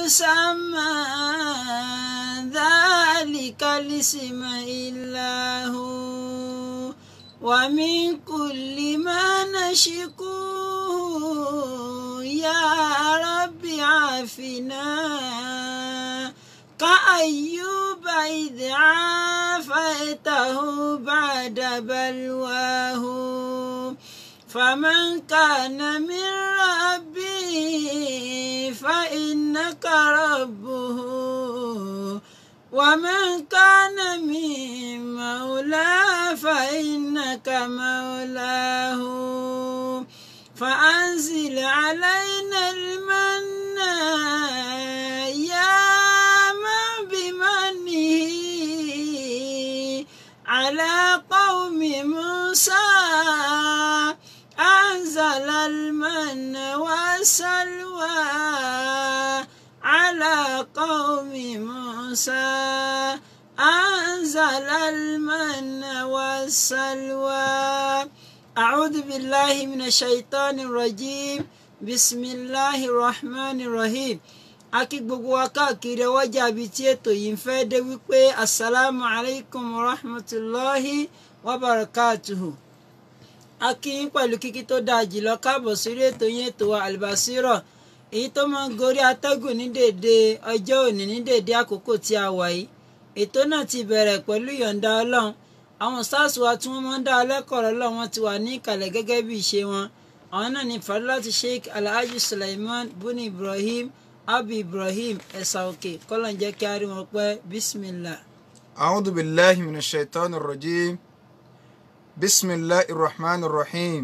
يسمى ذلك الاسم إلا هو ومن كل ما نشكوه يا رب عافنا كأيوب إذ عافيته بعد بلواه فمن كان من ربه فإنك ربه ومن كان من مولاه فإنك مولاه فأنزل علينا المن يا من بمنه على قوم موسى أنزل المن والسلوى على قوم موسى أنزل المن والسلوى أعوذ بالله من الشيطان الرجيم بسم الله الرحمن الرحيم akí gbogbo wa káàkiri ọwọ́jà bíi tí ètò yìí ń fẹ́ dé wípé asalaamu alaykum wa rahmatulahi wa barakatuhu akí yín pẹ̀lú kíkí tó dáa jùlọ káàbọ̀ sórí ètò yín ètò wa albasiro èyí tó máa ń gorí atẹ́gùn ní dèdè ọjọ́ òní ní dèdè àkókò tí a wà yìí ètò náà ti bẹ̀rẹ̀ pẹ̀lú ìyọ̀ǹda ọlọ́run àwọn sars wa tí wọ́n máa ń dá alẹ́kọ̀ọ́ ọlọ́run wọn ti wà ní ìkàlẹ̀ gẹ́gẹ́ bí ìṣe wọn àwọn náà ní fadilati sheikh alhaji suleiman buni ibrahim abu ibrahim ẹ̀sà òkè kọ́lọ̀ ń jẹ́ kí a rí wọn pẹ́ bismillah. أعوذ بالله من الشيطان الرجيم بسم الله الرحمن الرحيم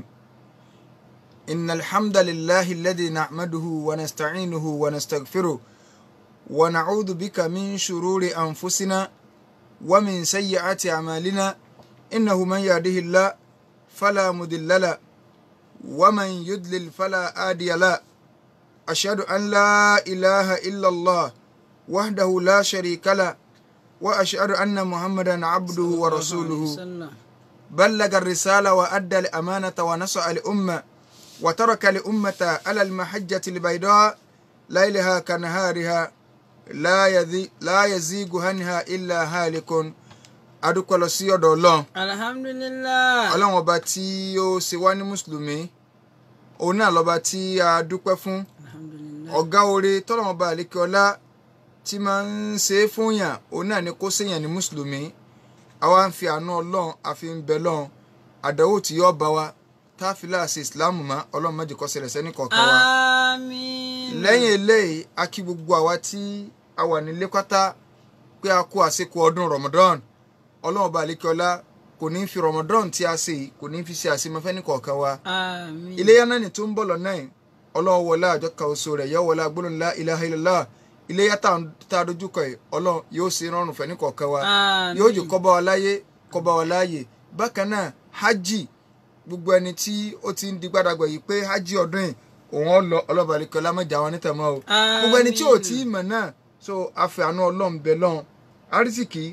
إن الحمد لله الذي نحمده ونستعينه ونستغفره ونعوذ بك من شرور أنفسنا ومن سيئات أعمالنا إنه من يهده الله فلا مضل له ومن يضلل فلا هادي له أشهد أن لا إله إلا الله وحده لا شريك له وأشهد أن محمدا عبده ورسوله بلغ الرسالة وأدى الأمانة ونصح الأمة وترك الأمة على المحجة البيضاء ليلها كنهارها لا يذي لا يزيغ عنها إلا هالك adúpẹ́ lọ sí ọ̀dọ̀ ọlọ́run alhamdulilah. ọlọ́run ọba tí ó ṣe wá ní mùsùlùmí òun náà lọ́ba tí a dúpẹ́ fún alhamdulilah. ọ̀gá oore tọ́lọ́run ọba àlékè ọlá tí máa ń ṣe é fún yàn òun náà ni kó ṣèyàn ní mùsùlùmí àwa ń fi àánú ọlọ́run àfi ń bẹ lọ́run àdánwò tí yóò bá wa tá a fi láàṣẹ ìsìláàmù mọ́ ọlọ́run má jẹ́ kó ṣẹlẹ̀ sẹ́ni kọ̀ọ̀kan wa àmín. lẹ́yìn eléyìí a kí gbogbo àwa tí a wà nílé pátá pé a kú àsìkò ọdún Ramadan ọlọ́run ọba àlékè ọlá kò ní fi Ramadan tí a ṣe yìí kò ní fi ṣe àṣemọ́fẹ́ ní kọ̀ọ̀kan wa àmín. iléyà náà ni tó ń bọ̀ lọ́nà yìí ọlọ́run wọlé àjọ kan oṣù rẹ̀ yọ wọlé agbóhùn ńlá ilaha illallah iléyà tá a dojúkọ yìí ọlọ́run yóò ṣe rọrùn fẹ́ ní kọ̀ọ̀kan wa àmín. yóò jù kó bá wa láyé kó bá wa láàyè bákan náà hajj gbogbo ẹni tí ó ti ń di gbàdàgbà yìí pé hajj ọdún yìí òun ọ lọ ọlọ́ba àlekọ́ lámẹ́jà wọn nítẹ̀mọ́ o gbogbo ẹni tí ò tí ì mọ̀ náà so afẹ́ àánú ọlọ́run bẹ lọ́hùn arísìkì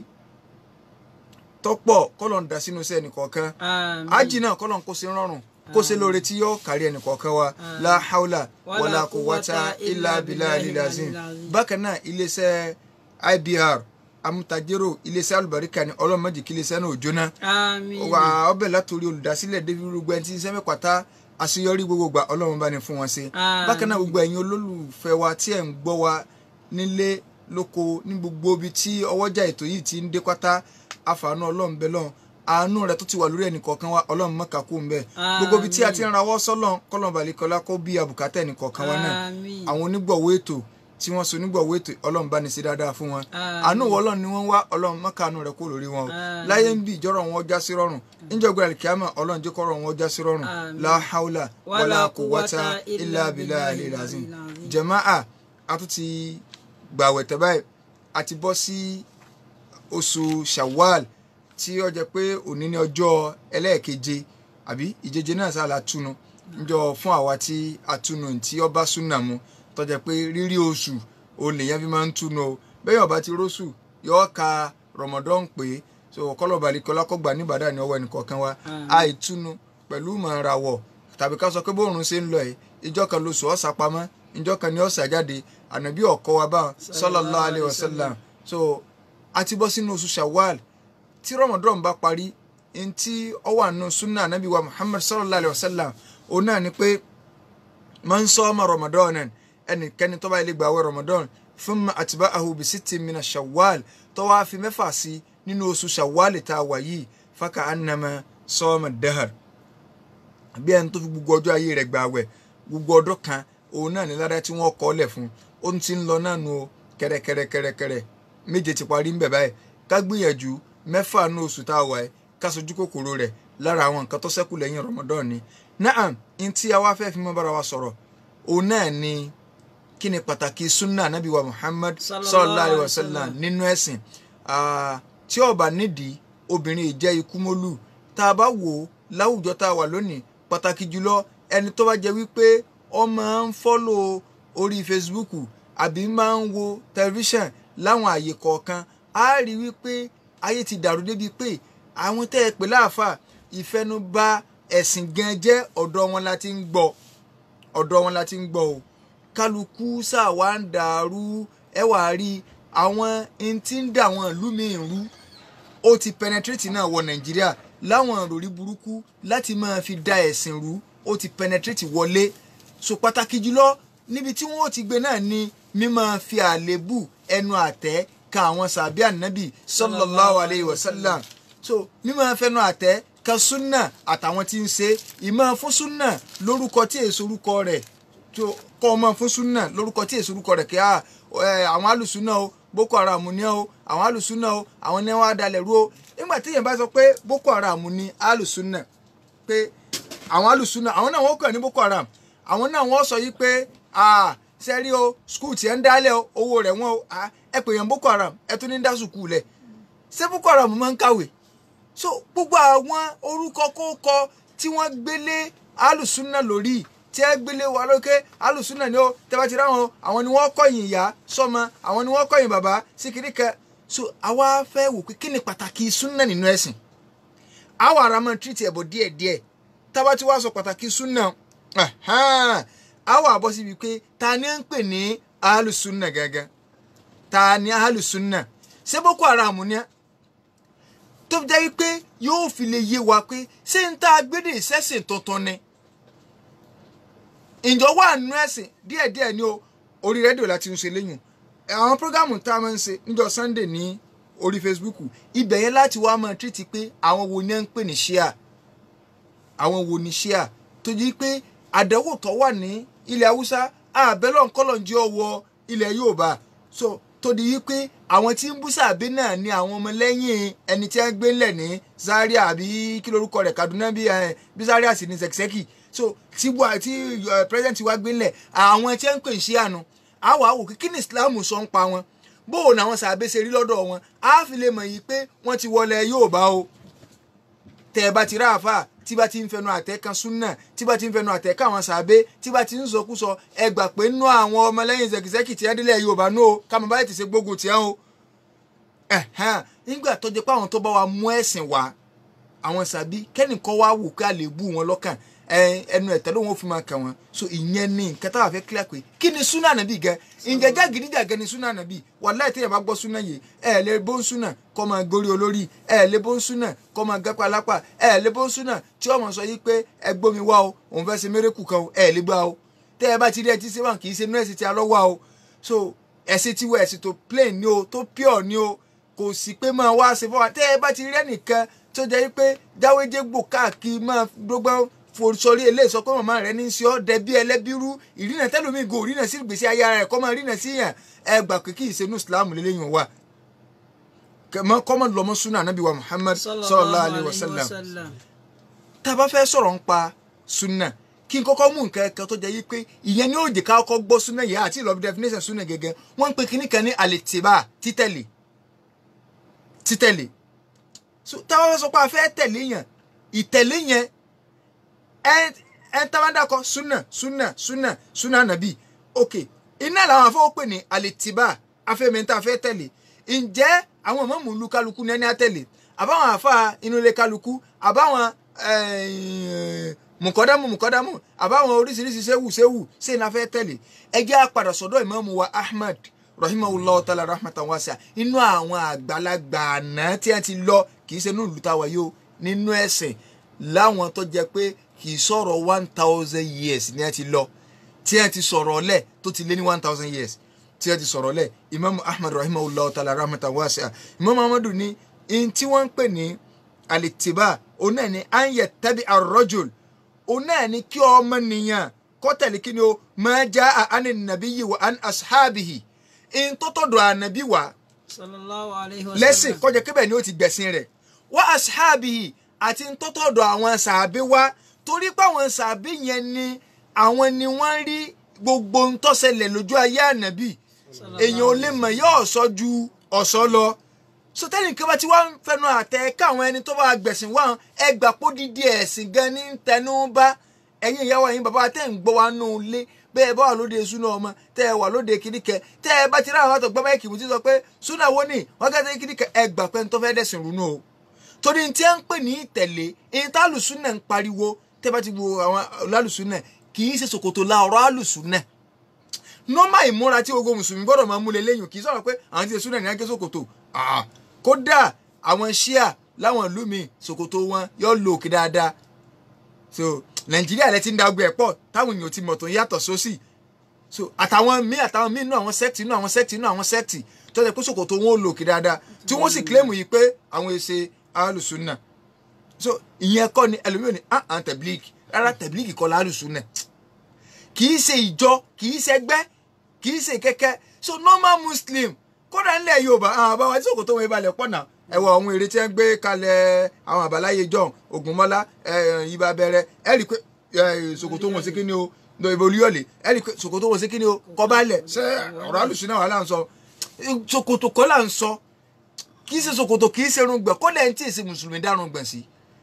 tọ́pọ̀ kọ́lọ̀ ń da sínú iṣẹ́ ẹnìkọ̀ọ̀kan àmín. ájì náà kọ́lọ̀ ń kó sí rọrùn kó sí lóore tí yóò kárí ẹnìkọ̀ọ̀kan wa la haula wala quwwata illa billahi lazim bákan náà iléeṣẹ́ IBR amútajérò iléeṣẹ́ alùbáríkà ni ọlọ́run má jẹ́ kí iléeṣẹ́ náà ò jóná àmín. wà ọbẹ̀ látòrí olùdásílẹ̀ david rúgbẹ́ ẹni tí iṣẹ́ mẹ́pàtà àṣeyọrí gbogbo gbà ọlọ́run bá ní fún wọn ṣe Àmín. bákan náà gbogbo ẹ̀yin olólùfẹ́ wa tí ẹ̀ ń gbọ́ wa nílé lóko ní gbogbo ibi tí ọwọ́jà ètò yìí ti ń dé pátá àfààní ọlọ́run bẹ lọ́n àánú rẹ tó ti wà lórí ẹnì kọ̀ọ̀kan wa ọlọ́run mọ́ka kú mbẹ́ gbogbo ibi tí a ti ń rawọ́ sọ́lọ́n kọ́lọ́n balẹ̀kọ́lá kó bí abùkátà ẹnì kọ̀ọ̀kan wa náà àmín. àwọn onígbọ̀wọ́ ètò tí wọ́n so onígbọ̀wọ́ ètò ọlọ́run bá ní sí dáadáa fún wọn Àmín. àánú wọ ọlọ́run ni wọ́n wá ọlọ́run mọ́ka àánú rẹ kó lórí wọn o Àmín. láyé ń bí ìjọ́rọ̀ wọn já sí rọrùn níjọba alikiyama ọlọ́run jẹ́ kọ́rọ̀ wọn já sí rọrùn Àmín. la haula Wala wala quwwata quwwata illa illa billahi billahi lazim al-azim. jama'a a tún ti gbàwẹ̀ tẹ́ báyìí a ti bọ́ sí oṣù shawwal tí ó jẹ́ pé òní ní ọjọ́ ẹlẹ́ẹ̀keje àbí ìjeje náà sá la túnu njọ fún àwa tí a túnu tí ó bá súnà mu tó jẹ́ pé rírí oṣù òun lèyàn fi máa ń túnu o bẹ́ẹ̀ ọba ti róṣù yóò ka Ramadan pé so kọ́lọ̀ balikọ́lá kọ́ gbà níbàdà ní ọwọ́ ẹnìkọ̀ọ̀kan wa Àmín. àìtúnu pẹ̀lú mọ̀ọ́rawọ̀ tàbí ká sọ pé bóòrùn ṣe ń lọ ẹ̀ ìjọ kan lóṣù ọ̀sà pamọ́ ìjọ kan ni ó ṣàjáde ànábì ọkọ wa bá sallallahu alayhi wa sallam so a ti bọ́ sínú oṣù shawwal tí ramadan bá parí ntí ó wà nù sunna ànábì wa muhammad sallallahu alayhi wa sallam òun náà ni pé man sọ́ọ́mà ramadan ẹnikẹ́ni tó bá ilé gbààwẹ̀ ramadan thumma atba'ahu bi sittin mina shawwal tó wá fi mẹ́fà sí nínú oṣù shawwal tá a wà yìí faka annama sọ́ọ́mà dahar bí ẹni tó fi gbogbo ọjọ́ ayé rẹ̀ gbààwẹ̀ gbogbo ọdún kan òun náà ní ládàá tí wọ́n kọ́ lẹ̀ fún ó ti ń lọ náà nu kẹrẹkẹrẹkẹrẹkẹrẹ méje ti parí ń bẹ̀ báyìí ká gbìyànjú mẹ́fà ní oṣù tá a wà ẹ́ ká sojú kòkòrò rẹ̀ lára àwọn nǹkan tó ṣẹ́kù lẹ́yìn Ramadan ni naam n tí a wá fẹ́ fi mọ́ bára wa sọ̀rọ̀ òun náà ni kí ni pàtàkì sunna anabi wa Muhammad sallallahu alayhi wa sallam nínú ẹ̀sìn tí ó bá nídìí obìnrin ìjẹ́ ikú mólú tá a bá wò ó láwùjọ tá a wà lónìí pàtàkì jùlọ ẹni tó bá jẹ́ wípé ó máa ń fọ́lò orí Facebook àbí máa ń wo tẹlifíṣàn láwọn àyè kọ̀ọ̀kan á rí wípé ayé ti dàrú débi pé àwọn tẹ́ ẹ pè láàfà ìfẹnubà ẹ̀sìn gan jẹ́ ọ̀dọ̀ wọn la ti ń gbọ́ ọ̀dọ̀ wọn la ti ń gbọ́ o kálukú ṣàwá ń dàrú ẹ wàá rí àwọn n tí ń dà wọn ìlú míì rú ó ti penetrate náà wọ Nàìjíríà láwọn ìròrí burúkú láti máa fi da ẹ̀sìn rú ó ti penetrate wọlé so pàtàkì jùlọ níbi tí wọn ó ti gbé náà ni mímọ fi àlébù ẹnu àtẹ́ ka àwọn sàbí ànábì sallallahu alayhi wa sallam so mímọ fẹnu àtẹ́ ka súnà àtàwọn tí ń ṣe ìmọ̀ fún súnà lórúkọ tí èso orúkọ rẹ̀ tó kọ́ ọmọ fún súnà lórúkọ tí èso orúkọ rẹ̀ kí àwọn alùsúnà o boko haram ni o àwọn alùsúnà o àwọn ní wọn adalẹ̀ rú o nígbà tí èèyàn bá sọ pé boko haram ni alùsúnà pé àwọn alùsúnà àwọn náà wọ́n kàn ní boko haram àwọn náà wọ́n sọ yìí pé sẹ́rí o skul tiẹ̀ ń dálẹ̀ o owó rẹ̀ wọ́n o ẹ pè yàn boko haram ẹ tún ní dá sùkúù lẹ̀ ṣé boko haram máa ń kàwé so gbogbo àwọn orúkọ kókọ tí wọ́n gbélé alùsúnà lórí tí ẹ gbélé wa lókè alùsúnà ni ó tẹ́bá ti ráwọn àwọn ni wọ́n kọ̀yìn ìyá sọ́mọ àwọn ni wọ́n kọ̀yìn bàbá síkiri kẹ so àwa fẹ́ wò pé kí ni pàtàkì súnà nínú ẹ̀sìn àwa ara máa tírìtì ẹ̀bọ̀ díẹ̀díẹ̀ tábà tí wàá sọ pàtàkì súnà àwa àbọ̀ síbi pé ta ni ń pè ní alùsúnà gángan ta ni alùsúnà ṣé boko haram ni tó fi jẹ́ wípé yóò fi lè yé wa pé ṣé ń tá a gbédè ìṣẹ́sìn tuntun ni ìjọ wà nínú ẹ̀sìn díẹ̀díẹ̀ ni o orí rédíò láti ń ṣe lẹ́yìn àwọn prógámù tá a máa ń ṣe níjọ́ Sunday ní orí Facebook ibẹ̀ yẹn láti wá máa tírìtì pé àwọn wo ni ẹ ń pè ní ṣíà àwọn wo ni ṣíà tó jí pé àdánwò tó wà ní ilẹ̀ haúsá àbẹ́lọ̀ ńkọ́lọ̀ ń jẹ́ ọwọ́ ilẹ̀ Yorùbá so tó di wípé àwọn tí ń bú sàbí náà ni àwọn ọmọlẹ́yìn ẹni tí wọ́n gbé ńlẹ̀ ní Zaria àbí kí lorúkọ rẹ̀ Kaduna bí bí Zaria sì ní Sẹ̀kísẹ́kì so tí tí president wa gbé ńlẹ̀ àwọn tí wọ́n ń pè ń ṣe àná àwọn àwò kí ni Islam sọ ń pa wọn bóò náà wọn sàbẹ̀ ṣe rí lọ́dọ̀ wọn á fi lè mọ̀ yìí pé wọ́n ti wọlé Yorùbá o tẹ́ ẹ bá ti ráàfà tí bá ti ń fẹnu àtẹ́ kan súnà tí bá ti ń fẹnu àtẹ́ káwọn sàbẹ̀ tí bá ti ń sọkúsọ ẹ gbà pé nú àwọn ọmọlẹ́yìn Sẹ̀kísẹ́kì tí wọ́n délẹ̀ Yorùbá náà o káwọn báyìí ti ṣe gbógun tiẹ̀ o nígbà tó jẹ́ pé àwọn tó bá wa mú ẹ̀sìn wá àwọn sàbí kẹ́nìkan wá wò pé a lè bú wọn lọ́kàn ẹnu ẹ̀tẹ́ ló wọn fi máa kàn wọn so ìyẹn ní nǹkan táwa fẹ́ kílẹ̀ pé kí ni súnà nàbí gan ǹjẹ́ jàgídíjàgẹ́ ni súnà nàbí wàláhì téèyàn bá gbọ́ súnà yìí ẹ̀ lè bó ń súnà kọ́ máa gorí olórí ẹ̀ lè bó ń súnà kọ́ máa gápá lápá ẹ̀ lè bó ń súnà tí ọmọ sọ yìí pé ẹ gbómi wá o òun fẹ́ ṣe mérekù kan o ẹ̀ lè gbá o tẹ́ ẹ bá ti rí ẹ ti ṣe wọn kì í ṣe nọ́ọ̀sì tí a lọ́ wá o so ẹ̀sìn tiwọ̀ ẹ̀sìn tó plain ni o tó pure ni o kò sí pé máa wá ṣe fún wa tẹ́ ẹ bá ti rí ẹnìkan tó jẹ́ pé jáwéjégbò káàkiri máa gbogbo sọrí eléyìí sọ pé màmá rẹ ní í ṣe ọ dẹbí ẹlẹbírú ìrìnà tẹlómi go ìrìnà sí ìgbésí ayé ara rẹ kọ́ máa rìnà sí yàn ẹ gbà pé kí ìṣẹ́nu islam lélẹ́yìn wa kọ́mọ lọ́mọ súnà anábì wa muhammad sallallahu alayhi wa sallam tá a bá fẹ́ sọ̀rọ̀ ń pa súnà kí n kọ́kọ́ mú nǹkan ẹ̀kan tó jẹ́ yí pé ìyẹn ni ó jẹ́ ká kọ́kọ́ gbọ́ súnà yìí àti ìlọ́bí definition súnà gẹ́gẹ́ wọ́n ń pe kíní kan ní àlètìbá títẹ̀lé títẹ̀lé táwọn fẹ́ sọ pé a fẹ́ tẹ̀lé yẹn ìtẹ̀lé yẹn ẹ tabadakọ súnà súnà súnà súnà nàbí ok iná làwọn afọwọ́ pè ní àlètìbá afẹ́mẹ́ta afẹ́ tẹ̀lé ǹjẹ́ àwọn mọ̀mú lu kálukú ní ẹni àtẹ̀lé àbáwọn àfa inú ilé kálukú àbáwọn mùkọ́dámù mùkọ́dámù àbáwọn oríṣiríṣi séwù séwù ṣé ní a fẹ́ tẹ̀lé ẹ jẹ́ àpàdà sọ́dọ̀ ìmáàmù wa ahmad rahimahullah ta'ala rahmatan wasi'a inú àwọn àgbàlagbà àná tí a ti lọ kì í ṣe ní ìlú táwa yóò nínú ẹ̀sìn láwọn tó jẹ pé kì í sọ̀rọ̀ one thousand years ni a ti lọ tí a ti sọ̀rọ̀ lẹ̀ tó ti lé ní one thousand years tí a ti sọ̀rọ̀ lẹ̀ imaamu ahmad rahimahullah ta'ala rahmatan wasi'a imaamu ahmadu ní in tí wọ́n ń pè ní alitiba òun náà ni an yattabi ar-rajul òun náà ni kí ọmọ nìyàn kó tẹ̀lé kí ni o ma jaa ani nabiyyi wa an ashabihi in tó tọ̀dọ̀ ànàbí wa sallallahu alayhi wa sallam. lẹ́sìn kọjá kébẹ̀ ni ó ti gbẹ̀sìn rẹ̀ wa ashabihi àti in tó tọ̀dọ̀ àwọn sàbí wa torí pé àwọn sàbí yẹn ni àwọn ni wọ́n rí gbogbo ń tó ṣẹlẹ̀ lójú ayé ànàbí èèyàn ò lè mọ̀ yóò sọ ju ọ̀sọ́ lọ sọtẹ́nì kan bá ti wá ń fẹnu àtẹ káwọn ẹni tó bá gbẹ̀sìn wá ẹ gbà pó dídí ẹ̀sìn gan ní tẹnu bá ẹ̀yin ìyàwó ẹ̀yin bàbá tẹ́ ń gbọ́ wa nù lé bẹ́ẹ̀ bá wà lóde súná ọmọ tẹ́ ẹ wà lóde kìdíkẹ tẹ́ ẹ bá ti ráwọn àtọ̀ gbọ́ báyìí kìmù tí sọ pé súná wo ni wọ́n kẹ́tẹ́ kìdíkẹ ẹ gbà pé ń tó fẹ́ dẹ̀sìn rúnú o torí tí ẹ ń pè ní ìtẹ̀lé èyí tá àlùsúnà ń pariwo tẹ́ bá ti wo àwọn lálùsúnà kì í ṣe ṣòkòtò la ọ̀rọ̀ àlùsúnà nọ́mà ìmúra tí gbogbo mùsùlùmí gbọ́dọ̀ máa múlẹ̀ lẹ́yìn kì í sọ̀rọ̀ pé àwọn ti ṣe súnà ní agé ṣòkòtò Ah, kódà àwọn ṣíà láwọn ìlú mi ṣòkòtò wọn yóò lo òkè dáadáa so nàìjíríà lẹ ti ń da ọgbẹ ẹ pọ̀ táwọn èèyàn ti mọ̀ tó ń yàtọ̀ sósì so àtàwọn míì àtàwọn míì inú àwọn sẹ́ẹ̀tì inú àwọn sẹ́ẹ̀tì inú àwọn sẹ́ẹ̀tì tó ṣe pé ṣòkòtò wọn ò lo òkè dáadáa tí wọ́n sì kílẹ̀mù yìí pé àwọn èsè alùsùnà so ìyẹn kọ́ ni ẹlòmíràn ni ah ah tẹ̀blíkì rárá tẹ̀blíkì kọ́ la alùsùnà kì í ṣe ìjọ kì í ṣe ẹgbẹ́ kì í ṣe kẹ́kẹ́ so normal muslim kódà ńlẹ̀ yorùbá àwọn àbáwá tí òkòtò wọn ìbalẹ̀ pọ̀ náà ẹ̀wọ̀ àwọn èrè tí wọ́n gbé kalẹ̀ àwọn àbáláyé john ogunmọ́lá ibà bẹ̀rẹ̀ ẹ̀ rí i pé ṣòkòtò wọn sí kíni o ìbò olúyọ̀lẹ̀ ẹ̀ rí i pé ṣòkòtò wọn sí kíni o kọ́bálẹ̀ ṣé ọ̀rọ̀ àlùsí náà wà là ń sọ ṣòkòtò kọ́ là ń sọ kì í ṣe ṣòkòtò kì í ṣe irùngbọ̀n kọ́dà ẹ̀ ń tí ì ṣe mùsùlùmí dárùngbọ̀n sí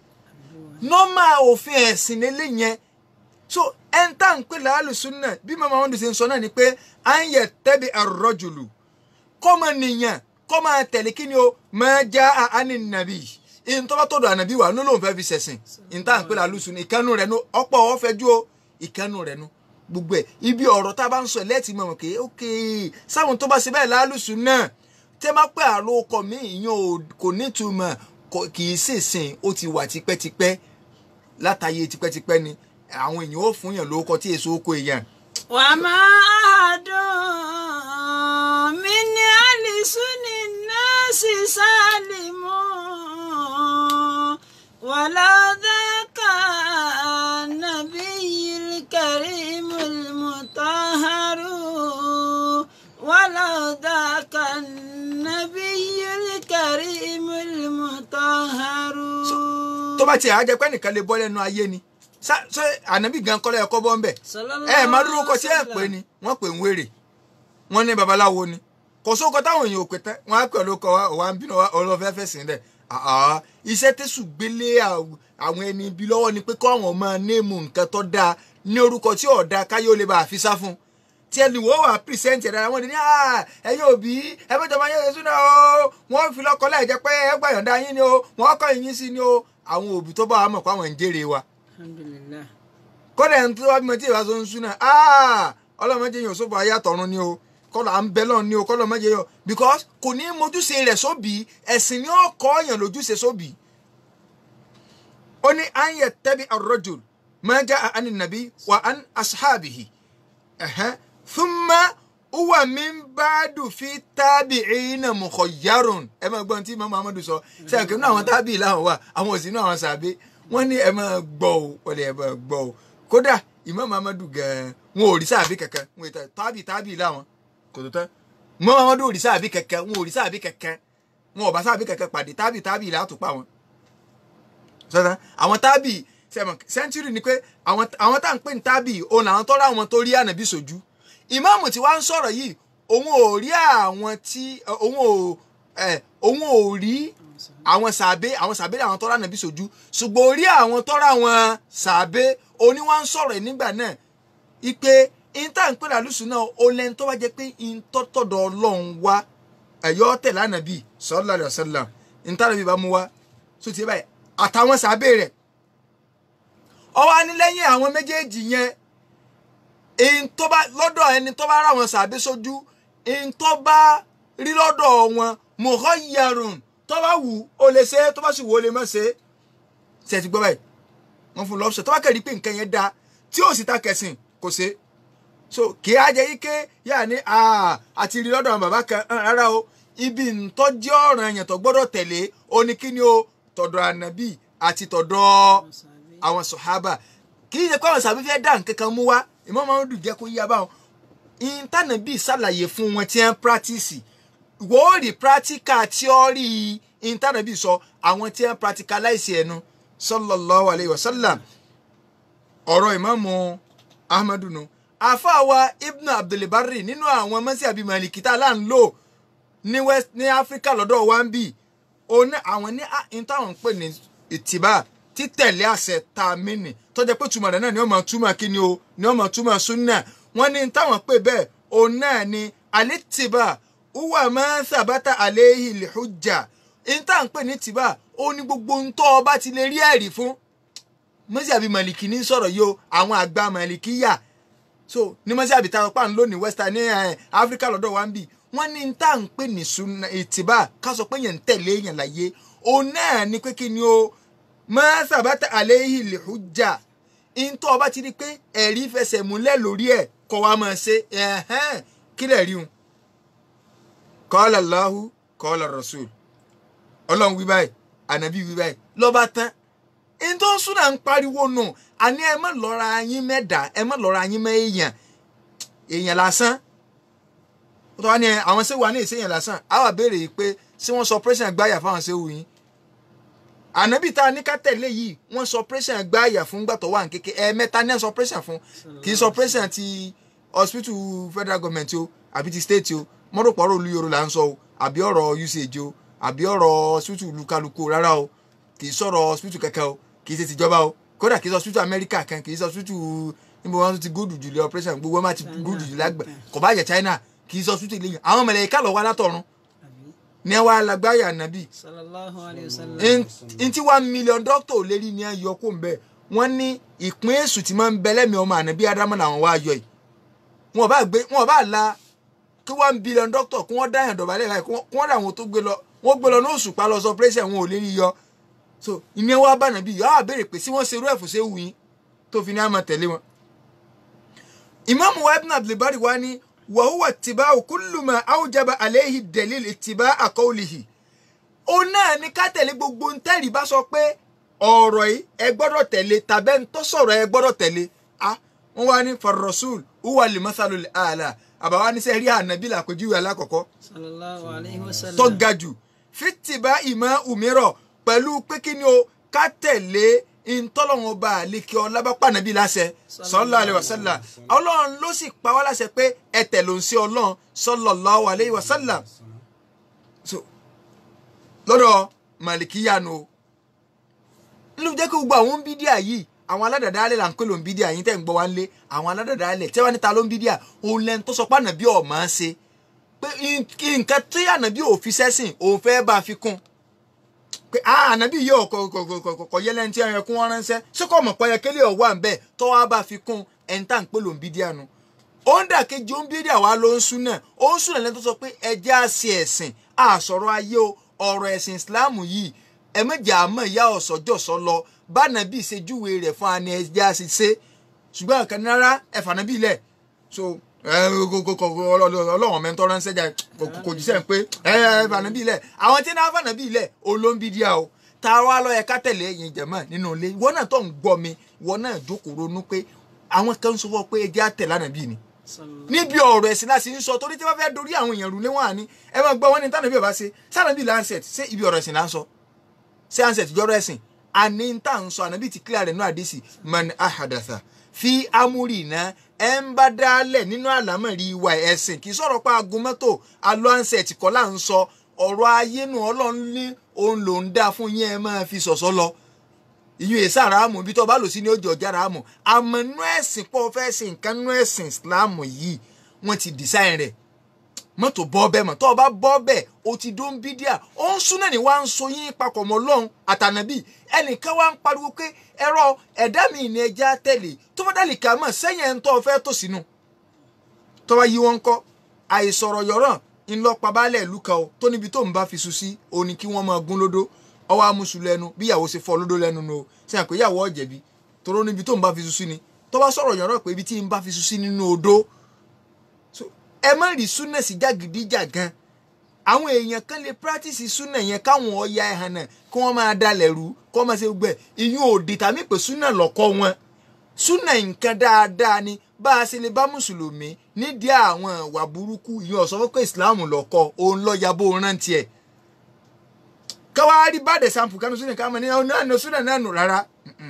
nọ́mà òfin ẹ̀sìn lélẹ́yìn so ẹn tá à ń pè láàlùsùn náà bí màmá wọn ṣe ń sọ náà ni pé à ń yẹ tẹ́bi àrọ́jùlù kọ́mọ nìyàn kọ́mọ tẹ̀lé kí ni o máa já àánì nàbì ìntọ́ bá tọ̀dọ̀ ànàbí wà ló lóun fẹ́ fi ṣẹ̀sìn ìntà ń pè láàlùsùn ìkànnù rẹ̀ nu ọ̀pọ̀ ọ̀fẹ́jú o ìkànnù rẹ̀ nu gbogbo ẹ̀ ibi ọ̀rọ̀ tá a bá ń sọ lẹ́ẹ̀tì mọ̀ mọ̀ kéé ókè sáwọn tó bá ṣe bẹ́ẹ̀ láàlùsùn náà tẹ́ má pẹ́ àrò ọkọ̀ mi ìyẹn kò nítumọ̀ kì í ṣèṣìn ó ti wà tipẹ́tipẹ́ látàyè tipẹ́tipẹ́ ni àwọn èèyàn ó fún yàn lórúkọ tí èso oko èèyàn. wà á máa dùn mí ní àlìsúnì náà sì sálìmù wàlá dákà nàbí yìí kẹrìmù mùtọ́hárù wàlá dákà nàbí yìí kẹrìmù mùtọ́hárù. tó bá tiẹ̀ á jẹ́ pé nìkan lè bọ́ lẹ́nu ayé ni ṣe ànábì gan kọ́lẹ́ ẹ̀kọ́ bọ́ ń bẹ̀ ẹ máa dúró kọ sí ẹ̀ pé ni wọ́n pè ń wèrè wọ́n ní babaláwo ni kò sóko táwọn èèyàn ò pè tẹ́ wọ́n á pè olóko wa òwa ń bínú ọlọ́fẹ́ fẹ̀sìn dẹ̀ iṣẹ́ tẹ̀sù gbélé àwọn ẹni ibi lọ́wọ́ ni pé kọ́ àwọn máa néèmù nǹkan tó dáa ní orúkọ tí ò dáa káyọ̀ lè bá àfi sá fún tí ẹni wọ́n wà pírísẹ́ǹtì ẹ̀dára wọn ni ní ẹ̀yin òbí ẹ̀fẹ́jọba yẹn ṣe súná o wọ́n fi lọ́kọ́ láì jẹ́ pé ẹgbàyànda yín ni o wọ́n kọ́ yín sí ni o àwọn òbí tó bá wà mọ̀ pé àwọn ń jèrè wa alhamdulillah kọ́dà ẹni tó wá bímọ tí ìbá tó ń súná ọlọ́mọdé yẹn ò sóbò ayé àtọ̀run ni o kọ́lọ̀ à ń bẹ lọ́ọ̀ ni o kọ́lọ̀ mọ́jẹ yọ because kò ní mojúṣe rẹ̀ sóbì ẹ̀sìn ni ó kọ́ ọ̀yàn lójúṣe sóbì. ó ní à ń yẹ tẹ́bi ar-rajul ma jaa àni nàbí wa an ashabihi thumma huwa min ba'du fi tabi'ina mukhayyarun ẹ máa gbọ́n tí imam muhammadu sọ ṣe àkínú àwọn tábìlì làwọn wà àwọn òsì náà àwọn sàbẹ wọ́n ní ẹ máa gbọ́ o wọ́n ní ẹ máa gbọ́ o kódà imam muhammadu gan-an wọn ò rí sàbí kankan wọn ò tábì tábì làwọn kò tó tán imam muhammadu ò rí sàbí kankan wọn ò rí sàbí kankan wọn ò bá sàbí kankan pàdé tábì tábì là á tó pa wọn. sọ́dọ̀ àwọn tábì sẹ́ńtúrì ni pé àwọn tá à ń pè ní tábì òun làwọn tọ́ra àwọn tó rí ànàbí sójú ìmáàmù tí wàá ń sọ̀rọ̀ yìí òun ò rí àwọn tí òun ò òun ò rí àwọn sàbẹ àwọn sàbẹ àwọn tọ́ra nàbí sojú ṣùgbọ́n orí àwọn tọ́ra àwọn sàbẹ oní wá ń sọ̀rọ̀ ẹ̀ nígbà náà ipe ìta ń pè lálùsù náà ó lẹ́ni tó bá jẹ́ pé ìtọ́tọ̀dọ̀ ọlọ́run wá ẹ̀yọ́ tẹ̀lé ànàbí sallallahu alaihi wasallam ìta nàbí bá mú wá tó ti báyìí àtàwọn sàbẹ rẹ̀ ọwọ́ anílẹ́yìn àwọn méjèèjì yẹn èyí tó bá lọ́dọ̀ ẹni tó bá rà wọn sàbí sójú èyí tó bá rí lọ́dọ̀ wọn mukhayyarun tó bá wù ó lè ṣe tó bá sì wù ó lè má ṣe ṣe ti gbọ́ báyìí wọ́n fún lọ́pṣọ̀ tó bá kẹ́rì pé nǹkan yẹn da tí ó sì ta kẹsìn kò ṣe so kì í ajẹ́ yíké yà ní àti rí lọ́dọ̀ àwọn bàbá kan rárá o ibi ntọ́jú ọ̀ràn yẹn tó gbọ́dọ̀ tẹ̀lé ó ní kí ni o tọ̀dọ̀ ànábì àti tọ̀dọ̀ àwọn sọ̀hábà kì í ṣe pé àwọn sàbí fẹ́ dá nǹkan kan mú wá ìmọ̀ máa ń dùn jẹ́ kó yí abáwọn ìntànàbì ṣàlàyé fún wọn tí wọ́n pírátìsì wò ó rí pírátíkà tíọ́rì ìntànàbì sọ àwọn tí wọ́n pírátíkàláìsì ẹnu sallallahu alayhi wa sallam ọ̀rọ̀ ìmáàmù ahmadu nu àfàwà ibn abdulbari nínú àwọn mọ́sí àbí malikita là ń lò ní west ní áfíríkà lọ́dọ̀ wa ń bì òní àwọn ní ìtàwọn ń pè ní ìtìbà títẹ̀lé àṣẹ tá a mìíní tó jẹ́ pé túmọ̀ rẹ̀ náà ni wọ́n máa túmọ̀ kí ni o ni wọ́n máa túmọ̀ súnà wọ́n ní táwọn pè bẹ́ẹ̀ òun náà ni alítìbà uwa máa ń sàbátà àléhì lìhújà ìta ń pè ní tìbà ó ní gbogbo ń tọ́ ọba ti lè rí ẹ̀rí fún mọ́sí àbí màlìkì ní sọ̀rọ̀ yìí o àwọn àgbà màlìkì yà so ní mọ́sí àbí táwọn pa ń lò ní western ní áfíríkà lọ́dọ̀ wa ń bì wọ́n ní tá à ń pè ní sunna ìtìbà ká sọ pé yẹn ń tẹ̀lé yẹn láyé òun náà ni pé kí ni o máa sàbátà àléhì lìhújà ìntọ́ ọba ti rí pé ẹ̀rí fẹsẹ̀ múlẹ̀ lórí ẹ̀ kọ́ wa máa ṣe ẹ̀hẹ́n kí lẹ̀ rí un. kọ́lá Allahu kọ́lá Rasul ọlọ́run wí báyìí ànábì wí báyìí lọ́ba tán ìntọ́ súnà ń pariwo nù àní ẹ má lọ́ra yín mẹ́ta ẹ má lọ́ra yín mẹ́ èèyàn èèyàn lásán ó tọ́ wá ní àwọn sẹ́wù wa ní ìsẹ́yìn lásán àwọn àbẹ̀rẹ̀ yìí pé ṣé wọ́n sọ pírẹ́sìn gbáyà fáwọn sẹ́wù yín ànábì tá a ní ká tẹ̀lé yìí wọ́n sọ pírẹ́sìn gbáyà fún gbàtọ̀ wà ní kéke ẹ̀ẹ̀mẹ́ta ní ẹ̀ sọ pírẹ́sìn fún kì í sọ pírẹ́sìn ti hospital federal government o àbí ti state o mọ́rọ̀pọ̀ ọ̀rọ̀ olúyọ̀rọ̀ là ń sọ o àbí ọ̀rọ̀ usage o àbí ọ̀rọ̀ hospital lukaluku rárá o kì í sọ̀rọ̀ hospital kankan o kì í ṣe tìjọba o kódà kì í sọ hospital America kan kì í sọ hospital níbo wọn ti gúdù jùlọ operation gbogbo wọn máa ti gúdù jùlọ àgbà kò bá jẹ China kì í sọ hospital ilé yẹn àwọn mẹlẹ́yìká lọ wá látọ̀run ní ẹ wá lágbáyà nàbì sallallahu alayhi wa sallam. ntí one million doctor ò lérí ní ẹ yọ kó ń bẹ wọn ní ìpín èṣù tí máa ń bẹ lẹ́mìí ọmọ ànábì ádámù làwọn wá yọ yìí wọn bá gbé wọn bá la kí one billion doctor kí wọ́n dáyàn dọ̀bálẹ̀ báyìí kí wọ́n dà wọn tó gbé lọ wọ́n gbé lọ ní oṣù pa lọ sọ pírẹ́sì wọn ò lérí yọ so ìyẹn wá bá nàbí yọ á béèrè pé sí wọ́n ṣerú ẹ̀fọ́ ṣe wù yín tó fi ní àmọ́ tẹ̀lé wọn. ìmáàmù wa ibn abdulbari wa ni wàhùwà tìbá òkúlùmọ̀ àwùjábà àléhì dẹ̀líl ìtìbá àkọ́ọ̀lìhì ó náà ní ká tẹ̀lé gbogbo ntẹ́rì bá sọ pé ọ̀rọ̀ yìí ẹ gbọ́dọ̀ tẹ̀lé tàbẹ́ ń tó sọ̀rọ̀ ẹ gbọ́dọ̀ tẹ̀lé a wọ́n wá ní farrasul uwa limasalu ala àbáwá ní sẹ́rí ànábì làpèjúwe alákọ̀ọ́kọ́ sallallahu alayhi wa sallam. tó ga jù fìtìbá ìmọ̀ òmíràn pẹ̀lú pé kí ni o ká tẹ̀lé ntọ́lọ́wọ́n ọba àlekè ọlábàpá nàbí láṣẹ sallallahu alayhi wa sallam ọlọ́run ló sì pa wá láṣẹ pé ẹ tẹ̀lé òun sí ọlọ́run sallallahu alayhi wa sallam so lọ́dọ̀ màlìkíyanu o ló jẹ́ kí gbogbo àwọn bídíà yìí àwọn aládàdálẹ̀ là ń pè ló ń bídíà yín tẹ́ ń gbọ́ wá ń lé àwọn aládàdálẹ̀ tẹ́ wá níta ló ń bídíà òun lẹ́nu tó sọ pé ànàbí ọ̀ máa ń ṣe pé nǹkan tí ànàbí ò fi sẹ́sìn òun fẹ́ bá a fi kún pé ànàbí yìí ọ̀kọ̀ yẹ lẹ́ni tí ẹ̀yẹ kún wọn ránṣẹ́ ṣé kò mọ̀ pé ẹ̀kẹ́lẹ́ ọ̀ wà ń bẹ̀ tó wá bá a fi kún ẹ̀ ń tà ń pè ló ń bídíà nu ó ń dà kejì ó ń bídíà wá ló ń sún náà ó ń sún náà lẹ́nu tó sọ pé ẹjẹ́ àṣẹ ẹ̀sìn àṣọ̀rọ̀ ayé o ọ̀rọ̀ ẹ̀sìn ìsìláàmù yìí ẹ̀mẹ́jẹ̀ àmọ́ ìyá ọ̀sọ́jọ́sọ́ lọ bánàbí ìṣèjúwe rẹ̀ fún ani ẹ̀jẹ̀ àṣìṣe ṣùgbọ́n àkàn rárá ẹ̀fà nàbí ilẹ̀ so ọlọ́wọ̀n mẹ́tọ́ ránṣẹ́ jà kò jíṣẹ́ pé ẹ̀fà nàbí ilẹ̀ àwọn tí náà fà nàbí ilẹ̀ olóńbí díà o tá a wá lọ yẹ ká tẹ̀lé ẹ̀yìn jẹ̀mọ́ nínú ilé ìwọ náà tó ń gbọ́ mi ìwọ náà jókòó ronú pé àwọn kan ń sọ fún ọ pé ẹjẹ́ àtẹ̀ lánàbí ni níbi ọ̀rọ̀ ẹ̀sìn láti ń sọ torí tí wọ́n fẹ́ dorí àwọn èèyàn rú léwọ̀n àní ẹ máa gbọ́ wọn ní tánàbí ọba ṣe sànàbí lancet ṣé ibi ọ̀rọ̀ ẹ̀sìn là ń sọ ṣé lancet jọ́rọ̀ ẹ̀sìn àní ń tà ń sọ ànábì ti clear rẹ̀ nínú àdìsí man ahadatha fi amúrì iná ẹ ń bá dálẹ̀ nínú àlámọ̀rí ìwà ẹ̀sìn kì í sọ̀rọ̀ pa aago mọ́tò alọ́ lancet kọ́ là ń sọ ọ̀rọ̀ ayé nu ọlọ́run ní òun ló ń dá fún yín ẹ máa fi sọ̀sọ́ lọ ìyún èsà ràámù ibi tó bá lò sí ní ojú ọjà ràámù àmọ́ nú ẹ̀sìn pọ̀ fẹ́ ṣe nǹkan nú ẹ̀sìn Islam yìí wọ́n ti design rẹ̀ mọ́tò bọ́ bẹ́ẹ̀ mọ̀ tó o bá bọ́ bẹ́ẹ̀ o ti dó ń bí díà ó ń súná ní wá ń so yín papọ̀ mọ́ lọ́hùn àtànàbí ẹnìkan wá ń pariwo pé ẹ̀rọ ẹ̀dá mi ní ẹja tẹ̀lé tó bá dàlí kà mọ̀ sẹ́yìn ẹ̀ ń tọ́ fẹ́ tò sínú tó bá yí wọn kọ́ àìsọ̀rọ̀ yọ̀rọ̀ ńlọpa baálẹ̀ ìlú kan o tó níbi tó ń bá fi su sí o ní kí wọ́n máa gún lódó ọwọ́ amúṣu lẹ́nu bí ìyàwó ṣe fọ́ lódó lẹ́nu nu o sẹ́yìn pé ìyàwó ọ̀jẹ̀bi toró níbi tó ń bá fi su sí ni tó bá sọ̀rọ̀ yọ̀rọ̀ pé ibi tí ń bá fi su sí nínú odó ẹ má rí súnà sí jàgídíjàgan àwọn èèyàn kan lè practice súnà yẹn káwọn ọya ẹhàn náà kí wọ́n máa dalẹ̀ rú kí wọ́n máa ṣe gbẹ ìyún òdì tàbí pé súnà lọ́kọ́ wọn súnà nǹkan dáadáa ni bá a ṣe lè bá mùsùlùmí nídìí àwọn ìwà burúkú ìyún ọ̀sán fún pé ìsìláàmù lọ́kọ́ òun lọ yabó rántí ẹ̀ káwá rí bàdẹ̀ sampo kánú súnà káwọn ní ọ̀nà àná súnà náà nù rárá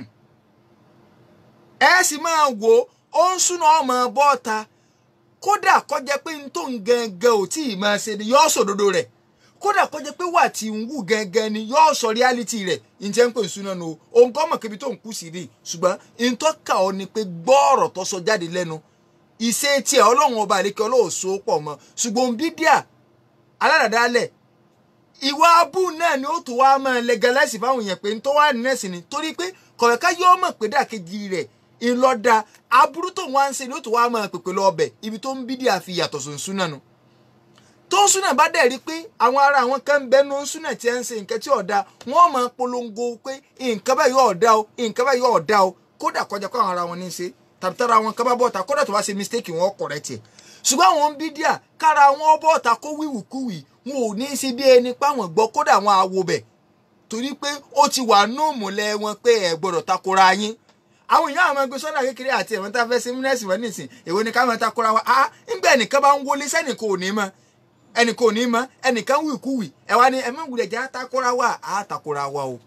ẹ sì máa wò ó ń súnà ọmọ bọ́ọ̀ta kódà kọjá pé n tó ń gangan ò tí ì máa ṣe ni yóò sòdodo rẹ̀ kódà kọjá pé wà tí ń wù gangan ni yóò sọ reality rẹ̀ ǹjẹ́ ń pè ń súná nu òun kọ́ mọ̀ kébi tó ń kú sí rí ṣùgbọ́n n tó kà ọ́ ni pé gbọ́ọ̀rọ̀ tó sọ jáde lẹ́nu ìṣe tiẹ̀ ọlọ́run ọba àlekẹ́ ọlọ́ọ̀ṣọ́ pọ̀ mọ́ ṣùgbọ́n bídíà aládàdálẹ̀ ìwà abú náà ni ó tó wá máa legalize fáwọn èèyàn pé n tó wà nínú ẹ̀sìn ni torí pé kọ̀ọ̀ká yóò mọ̀ pé dàkejì rẹ̀ ńlọ́dà aburú tó wá ń ṣe ni ó tó wá máa pèpè lọ ọbẹ̀ ibi tó ń bídíà fi yàtọ̀ sùn súnà nu tó ń súnà bá dẹ̀ rí pé àwọn ará àwọn kan ń bẹnu súnà tí ẹ ń ṣe nǹkan tí ọ̀dà wọ́n máa polongo pé nǹkan báyìí yóò ọ̀dà o nǹkan báyìí yóò ọ̀dà o kódà kọjá kó àwọn ará wọn ní í ṣe tàbí tára àwọn kan bá bọ́ta kódà tó bá ṣe mistake wọn correct ẹ̀ ṣùgbọ́n àwọn bídíà kára wọn bọ́ta kó wíwùkúwì wọn ò ní í ṣe bí ẹni páwọn gbọ́ kódà wọn àwo bẹ̀ torí pé ó ti wà nù múlẹ̀ wọn pé ẹ gbọ́dọ̀ takora yín àwọn èèyàn àwọn ẹgbẹ́ sọ́dà kékeré àti ẹ̀wọ̀n tá a fẹ́ ṣe mínísì wọn nìsín èwo ni ká máa takora wa ah ńgbà ẹnìkan bá ń wọlé sẹ́nìkan ò ní mọ́ ẹnìkan ò ní mọ́ ẹnìkan wì kú wì ẹ wá ní ẹ̀mí ìwúlẹ̀ jẹ́ àtakora wa àtakora wa o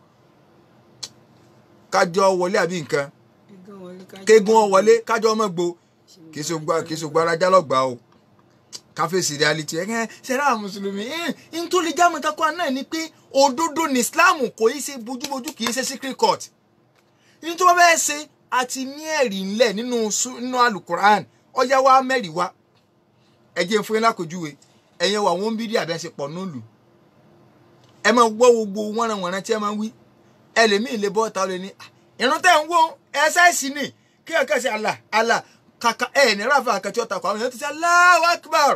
kájọ wọlé àbí nǹkan kégun ọ wọlé kájọ ọmọ gbo kì í ṣe gbára jálọ̀gbà o káfíìsì reality ẹ̀ ẹ́ sẹ́rà mùsùlùmí ẹ̀ ń tó lè jáàmù takọ́ náà ni pé òdodo ní Islam kò í ṣe bójúbójú kì í ṣe secret court ní tó bá bẹ́ẹ̀ ṣe àti ní ẹ̀rí ńlẹ̀ nínú nínú alukoran ọjà wa mẹ́rin wa ẹ jẹ́ fún yín lákòjúwe ẹ̀yẹn wà wọ́n ń bídí àbẹ́sẹ̀ pọ̀ nílùú ẹ máa gbọ́ gbogbo wọ́nranwọ̀nran tí ẹ máa ń wí ẹlẹ́mìí lè bọ́ ta ọ lè ní ìrún tẹ̀ ń wò ẹ ṣáìsì ni kí ẹ kẹ́sì àlà àlà kàkà ẹ ní ráfà àkàtì ọ̀tà kọ àwọn èèyàn ti ṣe Allahu Akbar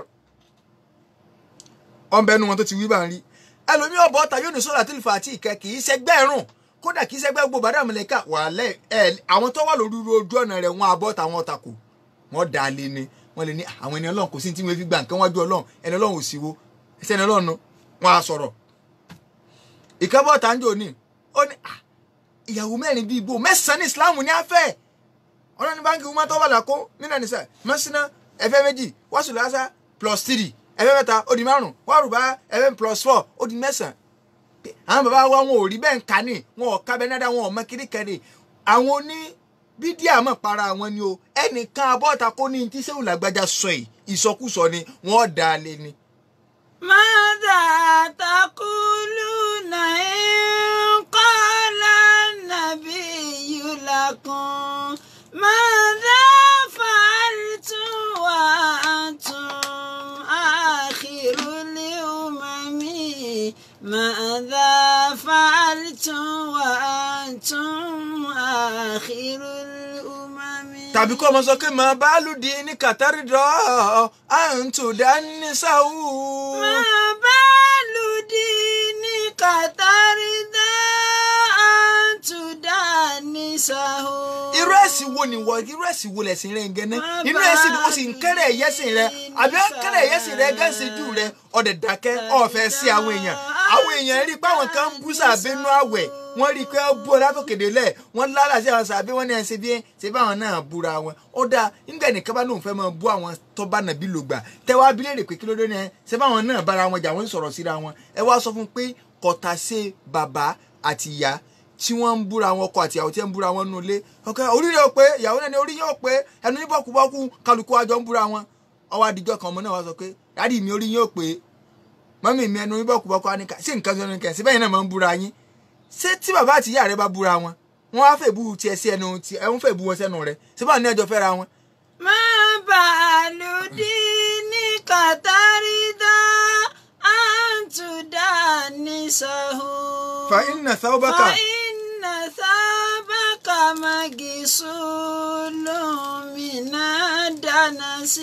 ọ̀nbẹ́nu wọn tó ti wí bá ń rí ẹlòmíì ọ̀bọ̀ ọ̀tà yóò ní sọ́dà tí ìfà àti ìkẹ́ kì í ṣẹgbẹ́ ẹ̀rùn kódà kì í ṣẹgbẹ́ gbogbo bàdà mọ̀lẹ́kà wà lẹ́ ẹ̀ àwọn tó wà lórí ojú ọ̀nà rẹ̀ wọn abọ́ tàwọn ọ̀tàkù wọn dà á lé ni wọn lè ní àwọn ẹni ọlọ́run kò sí tí wọ́n fi gbà nǹkan wájú ọlọ́run ẹni ọlọ́run ò sí wo ẹsẹ̀ ẹni ọlọ́run wọn á sọ̀rọ̀ ìkábọ̀ tàǹjọ́ ni ó ní ìyàwó mẹ́rin bíi ibo mẹ́sàn-án ní Islam ní afẹ́ ọlọ́ni báńkì wọn tó wà lákó nínú ẹ̀nìṣà mẹ́sìnà ẹ̀fẹ́ méjì wàásùlásà plus three ẹ̀fẹ́ mẹ́ta ó di márùn wàrùbá ẹ̀fẹ́ plus four ó di mẹ́sàn-án àwọn bàbá wa wọn ò rí bẹ́ẹ̀ ń kà ní wọn ò kábẹ́ náà wọn ò mọ kiri kẹ́ni àwọn oní bídíà mọ̀ para wọn ni o ẹnìkan abọ́ta kó ní tí sẹ́wọ̀n làgbájá sọ yìí ìsọkúsọ ni wọ́n dá a lé ni. ماذا تقولون إن قال النبي لكم ماذا فعلتم وأنتم آخر الأمم ماذا فعلتم وأنتم آخر الأمم tàbí kọ́ ọmọ sọ pé màá bá lùdí ní kàtàrí dọ́ à ń tò dání sáwù. ما بال دينك ترضى أن تدانسه irú ẹ̀sìn wo ni wọ irú ẹ̀sìn wo lẹ̀sìn rẹ̀ ń gẹ́nẹ́ inú ẹ̀sìn ni wọ́n sì ń kẹ́rẹ̀ ẹ̀yẹ́sìn rẹ̀ àbí wọ́n kẹ́rẹ̀ ẹ̀yẹ́sìn rẹ̀ gẹ́sìn jù rẹ̀ ọ̀dẹ̀ dákẹ́ ọ̀fẹ́ sí àwọn èèyàn àwọn èèyàn rí i pé àwọn kan ń bú sàbínú àwẹ̀ wọ́n rí i pé ó bú ọ látòkèdè lẹ̀ wọ́n lára sí àwọn sàbí wọ́n ní ẹ̀ ṣe bí ṣe bí àwọn náà búra wọn ó dáa nígbà nìkan bá lóun fẹ́ máa bú àwọn tó bá nàbí lò gbà tẹ́wọ́ abilé rè pé kí ló dé ní ẹ ṣe báwọn náà bára wọn jà wọ́n ń sọ̀rọ̀ síra wọn ẹ wá sọ fún pé kọ̀tà ṣe bàbá àti ìyá tí wọ́n ń búra wọn ọkọ àti ìyàwó tí wọ́n ń búra wọn nínú ilé ọkọ orí rẹ̀ ó pé ìyàwó náà ní orí yóò pé ẹnu ní bọ́kúbọ́kú kálukú àjọ ń búra wọn ọwọ́ adijọ́ kan ọmọ náà wá sọ pé dádì mi orí yóò pé mọ́mí mi ẹnu ní bọ́kúbọ́kú á ní ká sí nǹkan sọ́nù kẹ̀ síbẹ̀ yẹn náà máa ń búra yín ṣé tí bàbá àti ìyá rẹ bá búra wọn wọn á fẹ́ bú tiẹ̀ sí ẹnu tí ẹ̀ ń fẹ́ bú wọn sẹ́nu rẹ síbẹ̀ ní ẹjọ́ fẹ́ra wọn. ما بال دينك ترضى نسه fa inna thawbaka فإن ثابك مغسول من الدنس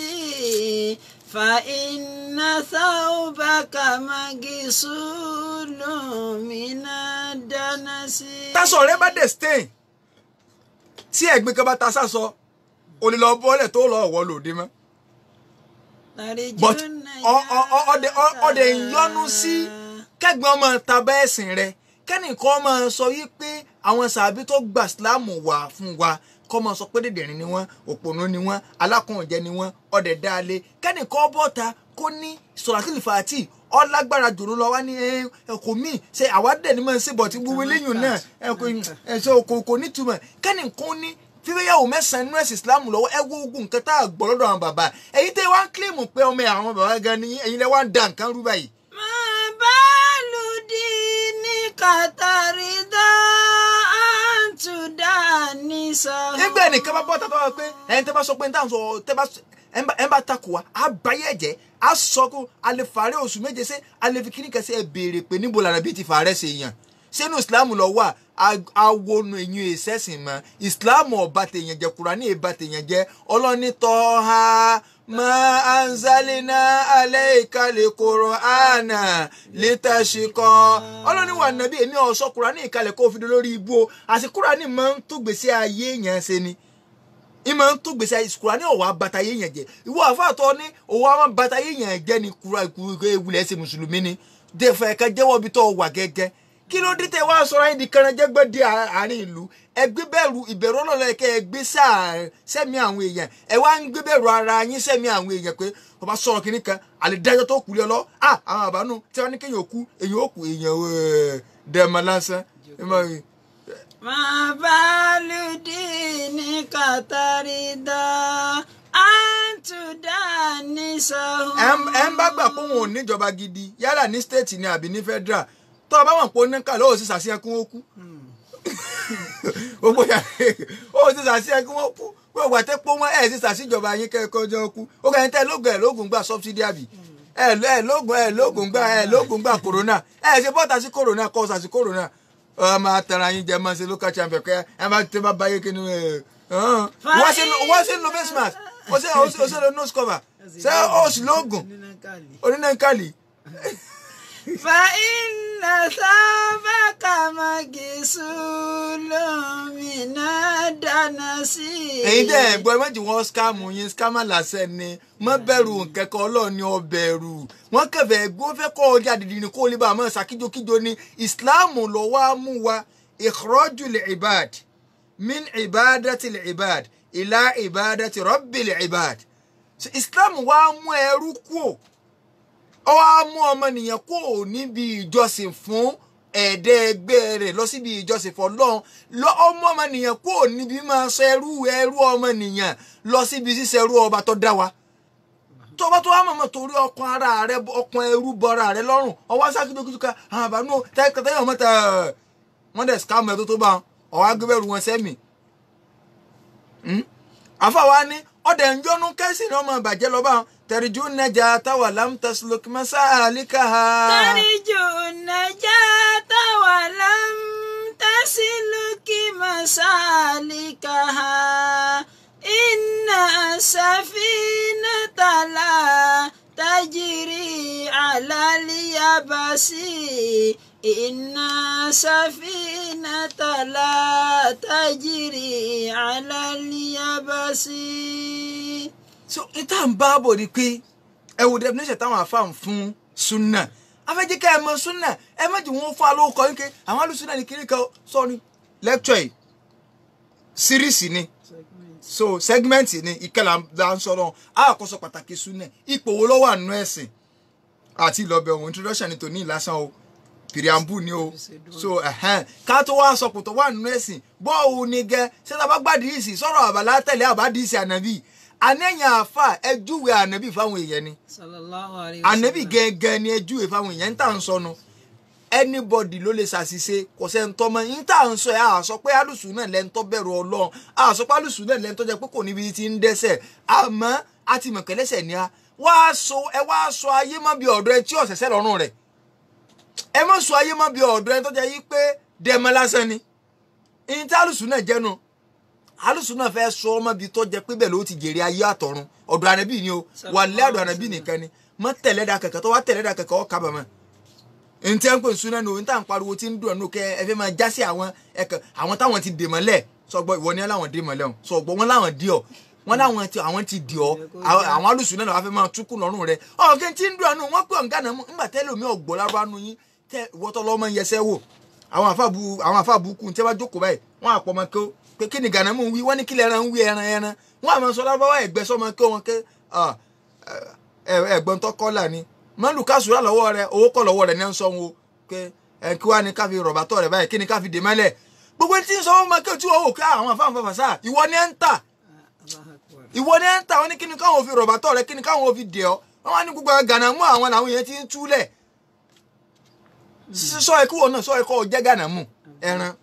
فإن ثوبك مغسول من الدنس tásọ rẹ bá dé stain tí ẹ̀gbin kan bá ta sásọ o lè lọ bọ́lẹ̀ tó lọ wọ́ lòdì mọ́ but ọ- ọ- ọ- ọdẹ ọ- ọdẹ ìyọnu sí kẹgbẹ́ ọmọ tàbá ẹ̀sìn rẹ kẹ́nìkan máa sọ yí pé àwọn sàbí tó gba sílámù wà fún wa kọ́ máa sọ pé dèdèrìn ni wọ́n òpònú ni wọ́n alákùnjẹ ni wọ́n ọdẹ dáalé kẹ́nìkan bọ́ta kó ní sọ̀rọ̀kìlì fàtì ọlágbára jòrò lọ wá ní ẹ̀kọ́ míì ṣe àwádẹ́ ni máa ń ṣe bọ̀ tí gbogbo eléyìí náà ẹ̀kọ́ ẹ̀ṣọ́ kò kò nítumọ̀ kẹ́nìkan ní fífẹ́yàwó mẹ́sàn-án nínú ẹ̀sìn islam lọ́wọ́ ẹ wo ogun nǹkan tá a gbọ́ lọ́dọ̀ àwọn bàbá ẹ̀yin tẹ́ wá ń kílèmù pé ọmọ àwọn bàbá gan ni ẹ̀yin lẹ́ wá ń da nǹkan rú báyìí. ما بال دينك ترضى أن تدانسه nígbà ẹnìkan bá bọ́ tá a bá wá pé ẹ̀yin tẹ́ bá sọ pé ní táwọn sọ tẹ́ bá ẹ̀ ń bá- ẹ̀ ń bá takò wá á báyé ẹ̀jẹ̀ á sọ kó alẹ́ fàárẹ̀ oṣù méje ṣé alẹ́ fi kíní kẹsẹ̀ ẹ̀ béèrè pé níbo làrá bíi ti fàárẹ̀ ṣe yàn sínú islam lọ wà awonu eyín ìṣẹ́sìn mọ́ islam ọba tèèyàn jẹ kúránì ìbá tèèyàn jẹ ọlọ́ni tọ́ ha ma anzalina alayka al-Qur'ana litashqa ọlọ́ni wà nàbí èmi ọ̀sọ́ kúránì ìkàlẹ̀ kó o fi dé lórí ibú o àti kúránì máa ń tó gbèsè ayé yẹn ṣe ni ìmọ̀ ń tó gbèsè ayé kúránì ọ̀wá bàtà ayé yẹn jẹ ìwọ àfàtọ́ ní òwò àwọn bàtà ayé yẹn jẹ ni kúrò ewúlẹ̀ ṣe mùsùlùmí ni dẹ̀fẹ̀ ẹ̀ka jẹ́wọ́ bí tó wà gẹ́gẹ́ kí ló dé tẹ wá sọ̀rọ̀ ayé di kẹrànjẹ́gbẹ́ di àárín ìlú ẹgbẹ́ bẹ̀rù ìbẹ̀rù ọlọ́run ẹ̀kẹ́ ẹgbẹ́ sẹ́mi àwọn èèyàn ẹ wá ń gbé bẹ̀rù ara yín sẹ́mi àwọn èèyàn pé wọ́n bá sọ̀rọ̀ kínní kan àlèdájọ́ tó kù lé lọ à àwọn àbánú tí wọ́n ní kéèyàn ó kú èèyàn ó kú èèyàn dẹ̀mọ̀ lásán ما بال دينك ترضى أن تدانسه ẹ ń bá gbà pé òun ò níjọba gidi yálà ní state ni àbí ní federal tó o bá wọn pé ó ní kà lóò sì sàṣeyẹ kí wọn kú ó gbọ́dọ̀ ó sì sàṣeyẹ kí wọn kú pé ògbà tẹ́ pọ́ wọn ẹ̀ sì sàṣìjọba yín kẹ́kọ̀ọ́ jọ kú ó kàn ń tẹ́ lóògùn ẹ̀ lóògùn gbà subsidy àbí ẹ̀ ẹ̀ lóògùn ẹ̀ lóògùn gbà ẹ̀ lóògùn gbà corona ẹ̀ ṣe bọ́ta sí corona kọ́ sàṣì corona ọ máa tẹ̀ra yín jẹ máa ṣe local champion kẹ́ ẹ máa tẹ́ bá báyé kí ni ẹ̀ wọ́n ṣe wọ́n ṣe lo face mask ó ṣe ó ṣe lo nose cover ṣé ó sì lóògùn onínàkàlì. فإن ثابك مغسول من الدنس ẹ̀yin dẹ́ ẹ̀ gbọ́ ẹ méjì wọ́n skáàmù yín skáàmù làṣẹ ni mọ́ bẹ̀rù nkẹ́kọ̀ ọlọ́run ni ọ bẹ̀rù wọ́n kẹfẹ́ ẹgbẹ́ ó fẹ́ kọ́ ọjà dìdì ní kó lè bá àmọ́ ṣàkíjokíjo ni islam ló wá mú wa ikhrajul ibad min ibadati ibad ila ibadati rabbil ibad So, islam wá mú ẹrú kúò ọ wá mú ọmọnìyàn kúò níbi ìjọsìn fún ẹ̀ẹ́dẹ́gbẹ́ rẹ̀ lọ síbi ìjọsìn fọlọ́run lọ ọmọ ọmọnìyàn kúò níbi máa sọ ẹrú ẹrú ọmọnìyàn lọ síbi ṣíṣe ẹrú ọba tó dá wa tó bá tó wá mọ̀mọ́ torí ọkàn ara rẹ ọkàn ẹrú bọra rẹ lọ́rùn ọwọ́ sákìdókítù ká àwọn àbánú tẹ́tẹ́ ọmọ tẹ wọ́n dẹ̀ scam ẹ̀ tó tó bá wọn ọwọ́ agbẹ́bẹ̀rù wọn sẹ́mi àfàwa ni ọdẹ ń yọnu kẹsì ni ọmọ ìbàjẹ́ lọ bá wọn tẹ̀rìjú nẹjà táwà lámtẹ̀sílókì mọ́sáàlíkà ha. ترجو النجاة ولم تسلك مسالكها إن السفينة لا تجري على اليبس إن السفينة لا تجري على اليبس so ìta ń bá bọ̀ ni pé ẹ wò definition táwọn afáàn fún sunna afẹ́jẹ́ ká ẹ mọ sunna ẹ má jẹ́ wọn fún alóòkọ yín ké àwọn alùsùnà ní kiri kan sọ́ni lecture yìí series ni so segment ni ìkẹlà là ń sọ̀rọ̀ àkọsọ pàtàkì sunna ipò wo ló wà nínú ẹ̀sìn àti ìlọbẹ̀ òun introduction ni tòní ìlàsàn o pìrìàmbù ni o so ẹ̀hẹ́n ká tó wá sọ pòtò wà nínú ẹ̀sìn bọ́ọ̀hù ni gẹ́ sẹ́ta bá gbàdìísì sọ̀rọ̀ àbàlá tẹ̀lé àbádìísì ànábì anẹ́yìn àáfà ẹjúwe ànábì fáwọn èèyàn ni sallallahu alayhi ànábì gẹ́gẹ́ ni ẹjúwe fáwọn èèyàn ń tà ń sọnu anybody ló lè ṣàṣìṣe kò sẹ́ ń tọ́mọ ń tà ń sọ ẹ̀ àṣọ pé alùsùn náà lẹ́ńtọ́ bẹ̀rù ọlọ́run àṣọ pé alùsùn náà lẹ́ńtọ́ jẹ́ pé kò níbi tí ń dẹ́sẹ̀ àmọ́ a ti mọ̀ kẹ́lẹ́sẹ̀ ni a wá so ẹ wá sọ ayé mọ́ bí ọ̀dọ́ ẹ tí ọ̀sẹ̀sẹ̀ lọ́rùn rẹ̀ ẹ mọ̀ sọ ayé mọ́ bí ọ̀dọ́ ẹni tó jẹ́ yí pé dẹ̀mọ́ lásán ni ìyìn tí alùsùn náà jẹ́nu alùsùn náà fẹ́ sọ ọmọ bíi tó jẹ́ pé bẹ́ẹ̀ ló ti jèrè ayé àtọ̀run ọ̀dọ̀ ànábì ni o wà lẹ́ ọ̀dọ̀ ànábì nìkan ni mọ́ tẹ̀lé da kẹ̀kẹ́ tó wá tẹ̀lé da kẹ̀kẹ́ ọ̀ kábàámọ̀ n tẹ́ ń pè sún náà nù n tà ń pariwo tí ń dùn ẹnu kẹ ẹ fẹ́ máa já sí àwọn ẹ̀kẹ́ àwọn táwọn ti dè mọ́lẹ̀ sọgbọ́ ìwọ ni ẹ láwọn dè mọ́lẹ̀ o sọgbọ́ wọn láwọn dì ọ́ wọn láwọn ti àwọn ti dì ọ́ àwọn alùsùn náà wàá fẹ́ máa túkù lọ́rùn rẹ ọ̀ kí n ti ń dùn ẹnu wọn pé ọ̀ǹgá náà ńgbà tẹ́lẹ̀ omi ọ̀gbọ́ lárúbá nu yín tẹ ìwọ́tọ́ lọ́mọ yẹsẹ́ wò àwọn àfàbù àwọn àfàbù kù tí wọ́n jókòó báyìí wọ́n àpọ̀ ọmọ kó pé kí ni gànà mú wí wọ́n ní kílẹ̀ ẹran ń wí ẹran ẹran wọ́n àmọ́ sọ lárúbáwá ẹ̀gbẹ́ sọmọ kó wọn ké ẹ̀gbọ́n tó kọ́là ni mọ́lù kásùrà lọ́wọ́ rẹ owó kọ́ lọ́wọ́ rẹ ní ń sọ wọn o pé ẹ kí wàá ní ká fi rọ̀bà tọ̀ rẹ báyìí kí ni ká fi dè mọ́lẹ̀ gbogbo tí ń sọ wọn máa kí o tí wọ́n wò ká àwọn afáǹfà fàṣà ìwọ ni ẹ ń tà ìwọ ni ẹ ń tà wọn ní kí ni káwọn fi rọ̀bà tọ̀ rẹ kí ni káwọn fi dè ọ́ wọn wá ní gbogbo gànà mú àwọn làwọn yẹn ti ń túlẹ̀ sọ ẹ kí wọn náà sọ ẹ kọ́ ọ jẹ́ gànà mú ẹran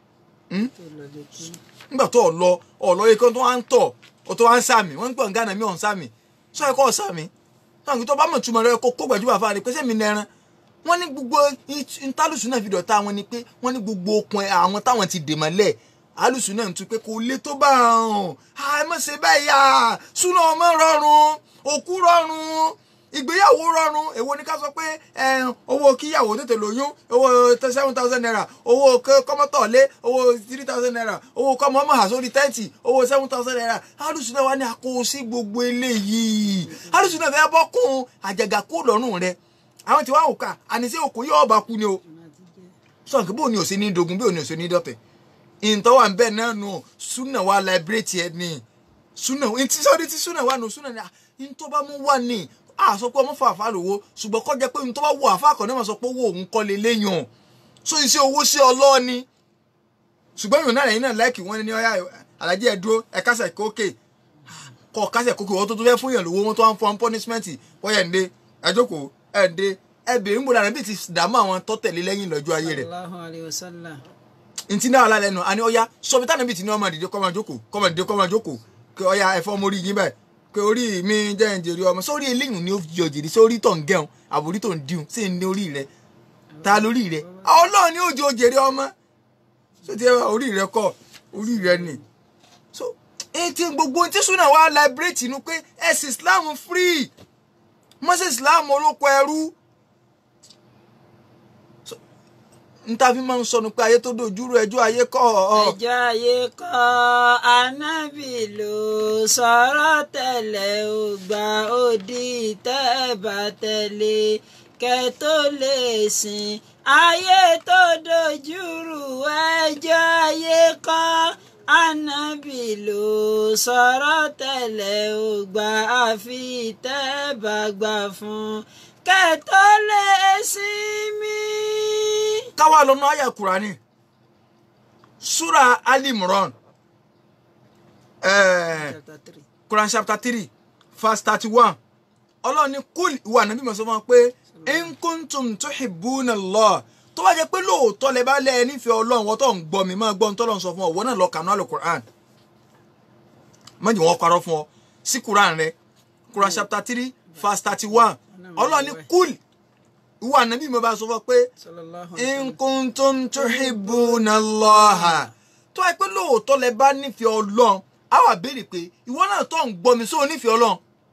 nígbà tó ọ lọ ọ lọ yẹ kí wọn tó wá ń tọ̀ ọ tó wá ń sàmì wọn ń pọ̀ ń gànà mí ọ̀ ń sàmì sọ ẹ kọ́ ọ sàmì náà tó bá mọ̀ túmọ̀ rẹ kó kó gbàjúbà fáwọn ni pé sẹ́mi nẹran wọ́n ní gbogbo ntálùsù náà fi dọ̀tá wọn ni pé wọ́n ní gbogbo okun àwọn táwọn ti dè mọ́lẹ̀ alùsù náà ń tún pé kò lè tó bá hàn ẹ má ṣe bẹ́ẹ̀ yá súná ọmọ rọrùn òkú rọrùn ìgbéyàwó rọrùn èwo ni ká sọ pé owó kíyàwó tètè lóyún owó seven thousand naira owó kọ́mọ́tọ̀lé owó three thousand naira owó kọ́mọ́ ọmọ àsórí tẹ́ǹtì owó seven thousand naira alùsù náà wà ní àkóso sí gbogbo eléyìí alùsù náà fẹ́ bọ́kùn àjàgà kó lọ́rùn rẹ̀ àwọn tí wàá wò ká àníṣe òkú yóò bá kú ni o sọ̀nkì bó ni ò sí ní dogun bí ò ní ò sí ní dọ̀tẹ̀ ìntọ́ wà ń bẹ̀ náà nù súnà wà láìbírètì ẹ̀ ní súnà ntí sọ́ọ́dí tí súnà wà nù súnà ní ntọ́ bá mú wà ní a sọ pé ọmọ fàáfà lówó ṣùgbọ́n kọ́ jẹ́ pé ntọ́ bá wọ àfa kan náà máa sọ pé owó òun kọ́ lé léyàn so iṣẹ́ owó ṣe ọlọ́ọ̀ni ṣùgbọ́n ìrònú àrẹ̀yìn náà láìkì wọ́n ní ọ̀yà alájí ẹ̀ dúró ẹ̀ kásẹ̀ kókè kọ́ kásẹ̀ kókè wọ́n tó tó fẹ́ fún yàn lówó wọ́n tó wá ń fọ́n punishment wọ́n yẹn ń dé ẹ̀ jókòó ẹ̀ǹde ẹbìrin gbọdọ̀ àrẹ bí ti dààmú àwọn tó tẹ̀lé lẹ́yìn lọ́jọ́ ayé rẹ̀. Allahu alayhi wa sallam. ntí náà wà lálẹ́ nu àní ọ̀ya sọ̀bi tánà bíi ti ní ọmọ àdìdé kọ́ máa jókòó kọ́ máa dìde kọ́ máa jókòó kí ọ̀ya ẹ̀fọ́ mo rí yín báyìí kí orí mi jẹ́ ń jèrè ọmọ sórí eléyìí ni ó fi jòjìrì sórí tó ń gẹ̀hún àbórí tó ń dìhun sí ní orí rẹ̀ ta lórí rẹ̀ ọlọ́run ni ó jẹ́ òjèrè ọmọ so ti orí rẹ̀ kọ́ orí rẹ̀ ni so etí gbogbo tí súnà wà láìbírètì nu pé ẹ̀sìn Islam free mọ́sẹ̀ Islam olóko ẹrú ntàfi máa ń sọnù pé ayé tó dojúrú ẹjọ́ ayé kọ́ ọ. ẹjọ́ ayé kọ́ anábì ló sọ̀rọ̀ tẹ́lẹ̀ ò gbà òdì tẹ́ẹ̀bà tẹ̀lé kẹ́ tó lè sìn ayé tó dojúrú ẹjọ́ ayé kọ́ anábì ló sọ̀rọ̀ tẹ́lẹ̀ ò gbà àfi tẹ́ẹ̀bà gbà fún kẹ́tọ́ lè sinmi. káwá lọ́nà àyà kùránì súra alimron quran chapter three verse thirty one ọlọ́run ní kúl ìwà nàbí mọ̀ sọ fún wa pé in kuntum tuhibbuna Allah tó bá jẹ́ pé lóòótọ́ lẹ bá lẹ́ ẹ nífẹ̀ẹ́ ọlọ́run wọ́n tó ń gbọ́ mi máa gbọ́ ń tọ́lọ́run sọ fún ọ wọ́n náà lọ kànú àlọ́ quran má jẹ́ wọ́n parọ́ fún ọ sí quran rẹ quran chapter three verse thirty one ọlọ́run ní kúl ìwà nàbí mo bá sọ fún ọ pé in kuntum tuhibbuna Allaha tó wáyé pé lóòótọ́ lẹ bá nífẹ̀ẹ́ ọlọ́run á wà béèrè pé ìwọ náà tó ń gbọ́ mi sóò nífẹ̀ẹ́ ọlọ́run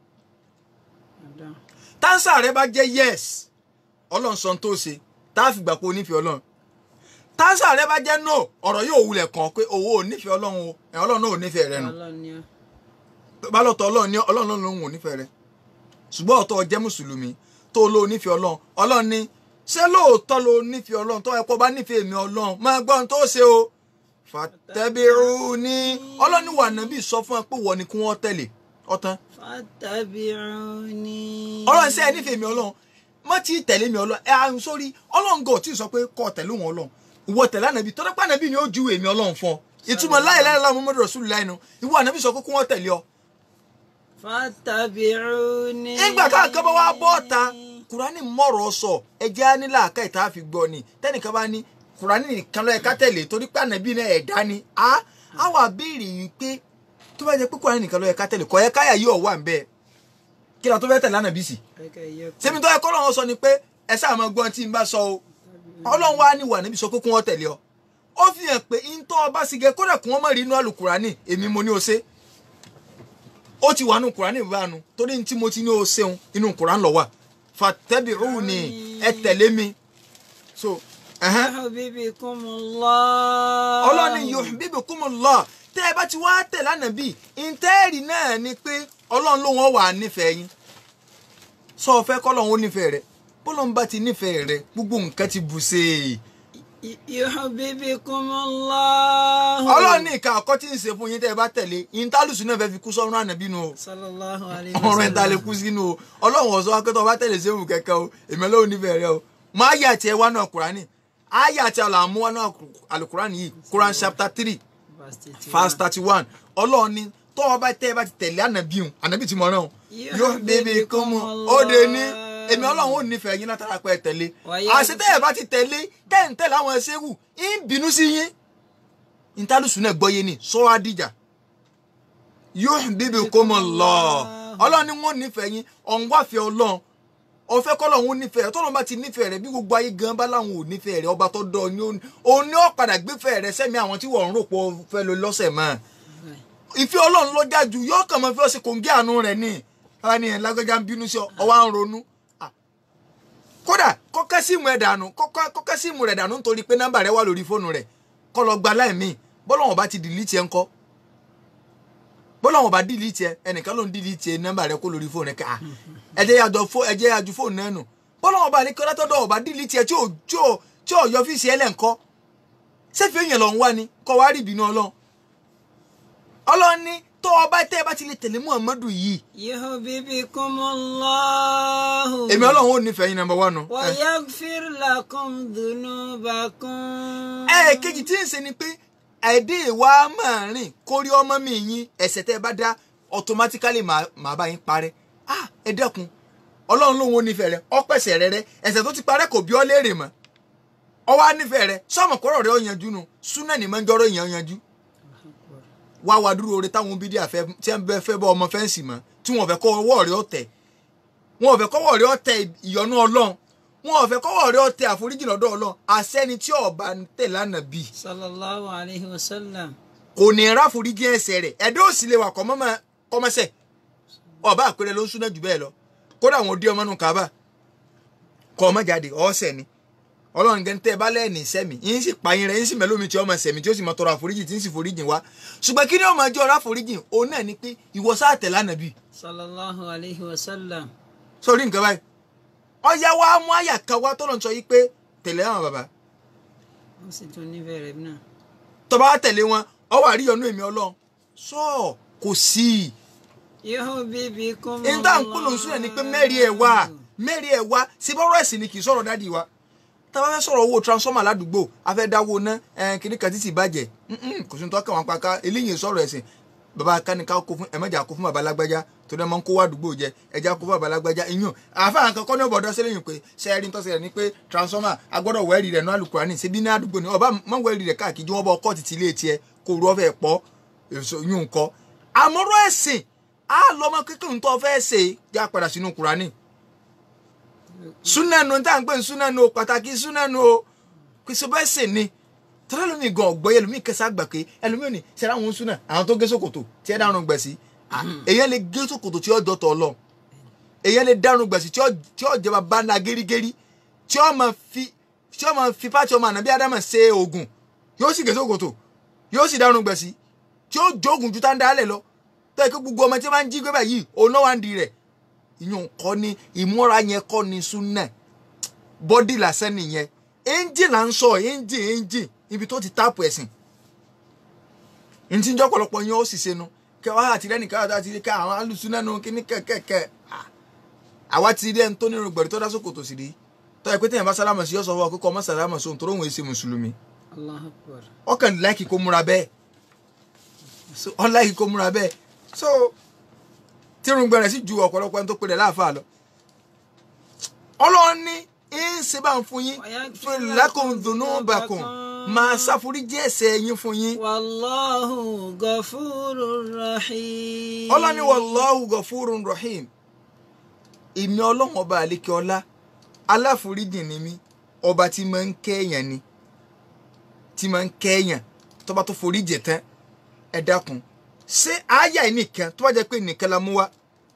tánsà rẹ bá jẹ́ yes ọlọ́run sọ tó ṣe tá a fi gbà pé o nífẹ̀ẹ́ ọlọ́run tánsà rẹ bá jẹ́ no ọ̀rọ̀ yóò wulẹ̀ kàn pé owó ò nífẹ̀ẹ́ ọlọ́run o ẹ̀ ọlọ́run náà ò nífẹ̀ẹ́ rẹ nù bá lọ́tọ̀ ọlọ́run ní ọlọ́run náà lòun ò nífẹ̀ẹ́ rẹ ṣùgbọ́n ọ̀tọ̀ jẹ́ mùsùlùmí tó ló nífẹ̀ẹ́ ọlọ́run ọlọ́run ní ṣé lóòótọ́ ló nífẹ̀ẹ́ ọlọ́run tó ẹ̀kọ́ bá nífẹ̀ẹ́ mi ọlọ́run máa gbọ́ ohun tó ṣe o fàtẹ́bìrún ní ọlọ́run ní wà nábì sọ fún ẹ pé wọ́n ni kí wọ́n tẹ̀lé ọ̀tán. fàtẹ́bìrún ní. ọlọ́run ṣe ẹ nífẹ̀ẹ́ mi ọlọ́run má tí ì tẹ̀lé mi ọlọ́run ẹ àrùn sórí ọlọ́run gò tí ì sọ pé kọ́ tẹ̀lé wọn ọlọ́run ìwọ tẹ̀lé ànábì tọ́lá pé ànábì ni ó ju èmi ọlọ́run fún ọ ìtumọ̀ láyé láyé láwọn Muhammadu Rasulullah nu ìwọ ànábì sọ pé kí wọ́n tẹ̀lé ọ fàtàbíùní. nígbà káàkiri bá wá bọ́ ọ̀ta kùránì mọ̀rọ̀ sọ ẹjẹ́ á ní làákà ìta fi gbọ́ ni tẹ́nìkan bá ní kùránì nìkan lọ́ọ́ ẹ̀ka tẹ̀lé torí pé ànábì náà ẹ̀dá ni a á wà béèrè yìí pé tó bá jẹ́ pé kùránì nìkan lọ́ọ́ ẹ̀ka tẹ̀lé kọ́ ẹ̀ káyà yóò wà ń bẹ́ẹ̀ kí ni a tó fẹ́ tẹ̀lé ànábì sí. sẹ́mi tó yẹ kọ́ lọ́wọ́ sọ ni pé ẹ sáà máa gbọ́n tí n bá sọ o ọlọ́run wá ní wà níbi sọ pé kí wọ́n tẹ̀lé ọ ó fi hàn pé ntọ́ ọba sì gẹ kódà kí wọ́n mọ̀ rí inú àlùkùránì èmi mo ní o ṣe ó ti wà nù kùránì ìbánu torí ní tí mo ti ní o ṣeun inú kùránì lọ wà fattabi'uni ẹ tẹ̀lé mi so ẹ̀hẹ́n yuhbibkumullah. ọlọ́ni yuhbibkumullah tẹ́ ẹ bá ti wá tẹ̀ lánàá bíi ìtẹ́ẹ̀rì náà ni pé ọlọ́run ló wọ́n wà nífẹ̀ẹ́ yín sọ ọ fẹ́ kọ́lọ́run ó nífẹ̀ẹ́ rẹ bọ́lọ́run bá ti nífẹ̀ẹ́ rẹ gbogbo nǹkan ti bù ṣe é yuhbibkumullah. ọlọ́run ní ìka ọkọ tí ń ṣe fún yín tẹ́ ẹ bá tẹ̀lé ìntálùsù náà fẹ́ fi kú sọ́run ànábì nu o sallallahu alayhi wa ọ̀rọ̀ sallam. ẹ̀ta lè kú sínú o ọlọ́run ọ̀sọ́ akẹ́tọ̀ bá tẹ̀lé sẹ́wù kẹ̀kẹ́ o èmi ọlọ́run nífẹ̀ẹ́ rẹ o máa yà tiẹ̀ wá náà kúránì ayé àti àlàmú wá náà àlùkùránì yìí Quran chapter three Verse 31. verse thirty one ọlọ́run ní tọ́ ọ bá tẹ́ ẹ bá ti tẹ̀lé ànábì hùn ànábì tí mo rán o yóò bèbè kó mu ó de ní èmi ọlọ́run ò nífẹ̀ẹ́ yín látara pé ẹ tẹ̀lé Wàyí- àṣẹ tẹ́ ẹ bá ti tẹ̀lé tẹ́ ẹ̀ ń tẹ̀lé àwọn ẹṣẹ́wù ń bínú sí yín ìtàlùsùn náà gbọ́yé ni sọ́wọ́ àdìjà yóò bèbè kó mu lọ ọlọ́run ni wọ́n nífẹ̀ẹ́ yín ọ̀nwáfẹ́ ọlọ́run ọ̀fẹ́ kọ́lọ̀ òun nífẹ̀ẹ́ tọ́lọ́ bá ti nífẹ̀ẹ́ rẹ̀ bí gbogbo ayé gan bá láwọn ò nífẹ̀ẹ́ rẹ̀ ọba tó dọ̀ ọ́ ni ó- òun ni ó padà gbéfẹ̀ẹ́ rẹ̀ sẹ́mi àwọn tí wọ́n ń rò pọ̀ fẹ́ lo lọ́sẹ̀ mọ́ ìfẹ́ ọlọ́run ló já ju yóò kàn mọ́ fi ọ̀sẹ̀ kòǹgẹ́ àánú rẹ̀ ní ara ni ẹ̀ lágbẹ́já ń bínú sí ọ ọwọ́ à ń ronú Ah. kódà kọ́kẹ́ síìmù ẹ̀ dànù kọ́kẹ́ kọ́kẹ́ síìmù rẹ̀ dànù nítorí pé nọ́mbà rẹ̀ wà lórí fóònù rẹ̀ kọ́ lọ gba láìmí bọ́lọ́wọ́n bá ti dìlítì ẹ̀ ńkọ́ bọ́lọ́wọ́n bá dìlítì ẹ̀ ẹnìkan ló ń dìlítì ẹ̀ nọ́mbà rẹ̀ kó lórí fóònù rẹ̀ ká ẹ jẹ́ yàjọ fó ẹ jẹ́ yàjú fóònù náà nù bọ́lọ́wọ́n bá ní kí ọlọ́tọ́dọ̀ ọba dìlítì ẹ̀ tí ò tí ò tí ò yọ fíìsì ẹ̀ lẹ́ǹkọ́ sẹ́fì èèyàn lọ ń wá ni kọ́ wá rí ìbínú ọlọ́run ọlọ́run ní tó ọba tẹ́ ẹ bá ti lè tẹ̀lé muhammadu yìí yuhbibkumullah. èmi ọlọ́run ò nífẹ̀ẹ́ yín nàmbà wà nù. wa yaghfir lakum dhunubakum. ẹ kejì tí ń ṣe ni pé àìdè ìwà máa rìn kórí ọmọ mi yín ẹ̀ṣẹ̀ tẹ́ ẹ bá dá automatically máa máa bá yín parẹ́ ah ẹ dẹ́kun ọlọ́run lòun ò nífẹ̀ẹ́ rẹ ọpẹ̀sẹ̀ rẹ rẹ ẹ̀ṣẹ̀ tó ti parẹ́ kò bí ọ léèrè mọ́ ọwọ́ á nífẹ̀ẹ́ rẹ sọ́mọ̀ kọ́rọ̀ rẹ ó yanjú nu súnà ní máa ń jọ́rọ̀ èèyàn yanjú wá wá dúró oore táwọn bídíà fẹ́ tí wọ́n bẹ fẹ́ bọ́ ọmọ fẹ́ǹsì mọ́ tí wọ́n fẹ́ kọ́ ọwọ́ rẹ ọ̀tẹ̀ wọ́n fẹ́ kọ́wọ́ rẹ ọ̀tẹ̀ ìyọ́nú ọlọ́run wọ́n fẹ́ kọ́wọ́ rẹ ọ̀tẹ̀ àforíjì lọ́dọ̀ ọlọ́run àṣẹni tí ọba ń tẹ̀ lánàá bì sallallahu alayhi wa sallam. kò ní ráforíjì ẹ̀ṣẹ̀ rẹ̀ ẹ̀dá òsì lè wà kọ́mọ́sẹ̀ ọba àpẹẹrẹ ló ń súná jù bẹ́ẹ̀ lọ kódà àwọn òdi ọmọ nù kábà kọ́ ọmọ jáde ọ̀ọ́sẹ̀ ni ọlọ́run gẹ́gẹ́ tẹ́ ẹ bá lẹ́ẹ̀ni sẹ́mi yín sì pààyàn rẹ̀ yín sì mẹ́lómi tí ọmọ sẹ̀mi tí ó sì mọ tọrọ àforíjì tí ń sì foríjì wá ṣùgbọ́n kí ni ọmọ ẹjọ́ ọ̀rọ̀ àforíjì òun náà ni pé ìwọ sáà tẹ̀ lánàá bì sallallahu alayhi wa sallam. sórí nǹkan báyìí ọ̀yá wa mú àyà kan wá tọ́lọ̀ ń sọ yí pé tẹ̀lé àwọn bàbá wọ́n sì tún nífẹ̀ẹ́ rẹ̀ náà. tó bá tẹ̀lé wọn ọwọ́ àríyànú èmi ọlọ́run sọ kò sí i yuhbibkumullah. ẹni tá à ń pè lóṣù rẹ̀ ni pé mẹ́rin ẹ̀ wá mẹ́rin ẹ̀ wá sí bọ́rọ̀ ẹ̀sìn ni kì í sọ̀rọ̀ dádì wa tá a bá fẹ́ sọ̀rọ̀ owó transformer ládùúgbò a fẹ́ dáwó ná kíní kan títì bàjẹ́ mm-mm, kò sí ní tọ́ka wọn pàká eléyìí sọ̀rọ̀ ẹ̀sìn bàbá káníká kó fún ẹ̀mẹ́jà kó fún bàbá lágbájá tó dẹ́ mọ́ ń kó wá àdúgbò jẹ ẹja kó fún bàbá lágbájá iyún àfáà kan kọ́ ní ọ̀bọ̀dọ́ sílẹ̀yìn pé sẹ́ẹ̀rì tó ṣẹlẹ̀ ni pé transformer agbọ́dọ̀ wẹ́ẹ̀rì rẹ̀ ní alukurani ṣebí ní àdúgbò ni ọba mọ́ wẹ́ẹ̀rì rẹ̀ káàkiri wọ́n bọ́ ọkọ́ títí ilé tiẹ̀ kó rú ọ̀fẹ́ pọ̀ èso yún kọ́ àmọ́rọ́ ẹ̀sìn á lọ́mọ kékeré tó fẹ́ ṣe já padà sínú kurani súnánù tá à ń pè ní súnánù o pàtàkì súnánù o kò sí bẹ́ẹ̀ sè ni tọ́lá lómi gan ọ̀gbọ́ ẹlòmíì kẹsà gbà pé ẹlòmíì ò ní sẹ́ra àwọn súnà àwọn tó gé sòkòtò tí ẹ dárun gbẹ̀sí èyàn lè gé sòkòtò tí ó jọ tọ̀ lọ èyàn lè dárun gbẹ̀sí tí ó tí ó jẹba bá na gẹ́rígẹ́rí tí ó máa fi tí ó máa fi pàtí ọmọ ànábí ádámà ṣe oògùn yóò sì gé sòkòtò yóò sì dárun gbẹ̀sí tí ó jóògùn ju tá ń dálẹ̀ lọ tó yẹ kí gbogbo ọmọ tí wọ́n ń jí gbé báyìí òun náà wà ń di rẹ̀ ìyún kọ́ ni ìmúra yẹn kọ́ ni súnà bọ́dì lásán nìyẹn engine là ń sọ engine engine ibi tó ti táàpù ẹ̀sìn ní tí ń jọ́ pọ̀lọpọ̀ yẹn ó sì ṣe nu kẹ wá àti rẹ́ nìkan àti rí ká àwọn alùsùnà nu kíní kẹ̀kẹ́kẹ́ àwa ti rí ẹni tó nínú gbẹ̀rẹ̀ tó dá sókòtò sí rí tó yẹ pé téèyàn bá sálámà sí yọ̀sọ̀ fún akókò ọmọ sálámà sóhun tó róhùn èsì mùsùlùmí Allahu akbar. ọkàn láìkì kó múra bẹ́ẹ̀ so ọ láìkì kó múra bẹ́ẹ̀ so tírun gbẹ̀rẹ̀ sí ju ọ̀pọ̀lọpọ̀ ẹni tó pè rẹ̀ láàfáà lọ ọlọ́run ní ń ṣe bá ń fún yín fún lakum dhunubakum máa ṣàforíjì ẹ̀ṣẹ̀ yín fún yín wallahu ghafurur rahim. ọlọ́ni wallahu ghafurun rahim èmi ọlọ́run ọba àlékè ọlá aláforíjì ni mí ọba tí máa ń kẹ́yàn ni tí máa ń kẹ́yàn tó bá tó forí jẹ tán ẹ dákun ṣé àáyá yìí nìkan tó bá jẹ́ pé nìkan la mú wá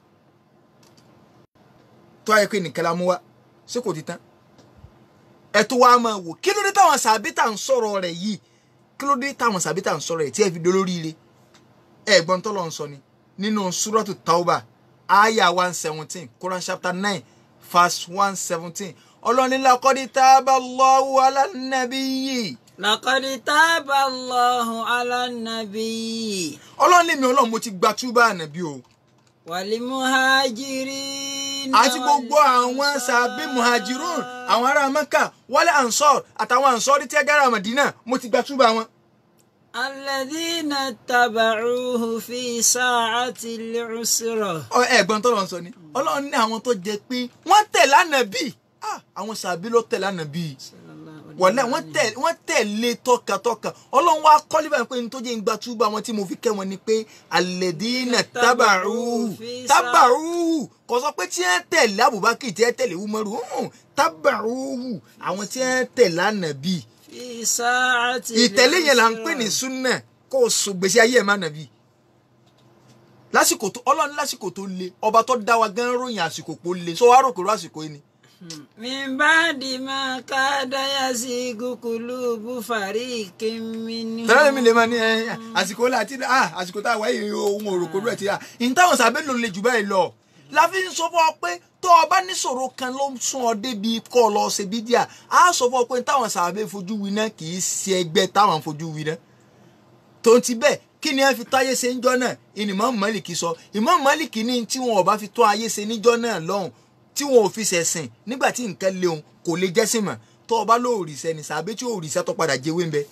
tó bá jẹ́ pé nìkan la mú wá ṣé kò ti tán ẹ tó wá máa wò kí ló dé táwọn sàbítà ń sọ̀rọ̀ rẹ̀ yìí kí ló dé táwọn sàbítà ń sọ̀rọ̀ rẹ̀ tí ẹ fi dolóríire ẹ̀gbọ́n tó lọ ń sọ ni nínú súrọ́tù tauba aya one seventeen Quran chapter nine verse one seventeen ọlọ́ni laqad taba Allahu ala nabiyyi. laqad taba Allahu ala nabiyyi. ọlọ́ni mi ọlọ́run mo ti gba túbà ànàbí o. wal muhajirin. àti gbogbo àwọn sàbí muhajirun àwọn ará Mẹ́kà wálé ansor àtàwọn ansori tí ẹ gára Mádínà mo ti gba túbà wọn. الذين اتبعوه في ساعة العسرة ẹ̀gbọ́n tó lọ sọ ni ọlọ́run ní àwọn tó jẹ pé wọ́n tẹ̀lé ànàbí àwọn sàbí ló tẹ̀lé ànàbí wọlé wọ́n tẹ̀lé wọ́n tẹ̀lé tọkàtọkà ọlọ́run wá kọ́lé báyìí pé ní tó jẹ́ ìgbà túbọ̀ àwọn tí mo fi kẹ́ wọn ni pé alẹ́dínà tábàrúhù tábàrúhù kò sọ pé tí wọ́n tẹ̀lé Abubakar tí wọ́n tẹ̀lé Umaru tábàrúhù àwọn tí wọ́n tẹ̀lé ànàbí في ساعة ìtẹ̀lé yẹn là ń pè ní العسرة. súnà kó o sùn gbèsè ayé ẹ̀ má nàbí lásìkò tó ọlọ́run lásìkò tó le ọba tó dá wa gan ròyìn àsìkò pó le sọ wá rò kúrò àsìkò yìí ni. من بعد ما كاد يزيغ قلوب فريق منهم tẹ́lẹ̀ mi lè máa ní ẹ àsìkò là àti ah àsìkò tá a wáyé ohun òròkò rẹ̀ ti à ní táwọn sábẹ́ ló le jù báyìí lọ. la fi ń sọ fún ọ pé tó o bá níṣòro kan ló ń sún ọ débi kọ́ ọ lọ ṣe bídíà á sọ fún ọ pé táwọn sábẹ́ fojú wí náà kì í ṣe ẹgbẹ́ táwọn fojú wí náà. tó ti bẹ́ẹ̀ kí ni ẹ fi tó ayé ṣe níjọ́ náà ìní Imam Málíkì sọ Imam Málíkì ní tí wọn ò bá fi tó ayé ṣe níjọ́ náà lọ́hùn tí wọn ò fi ṣẹ̀sìn nígbà tí nǹkan léun kò lè jẹ́sìn mọ́ tó o bá lóòrìṣẹ́ ní sàbẹ́ tí òòrìṣẹ́ tó padà jẹ́wé ń bẹ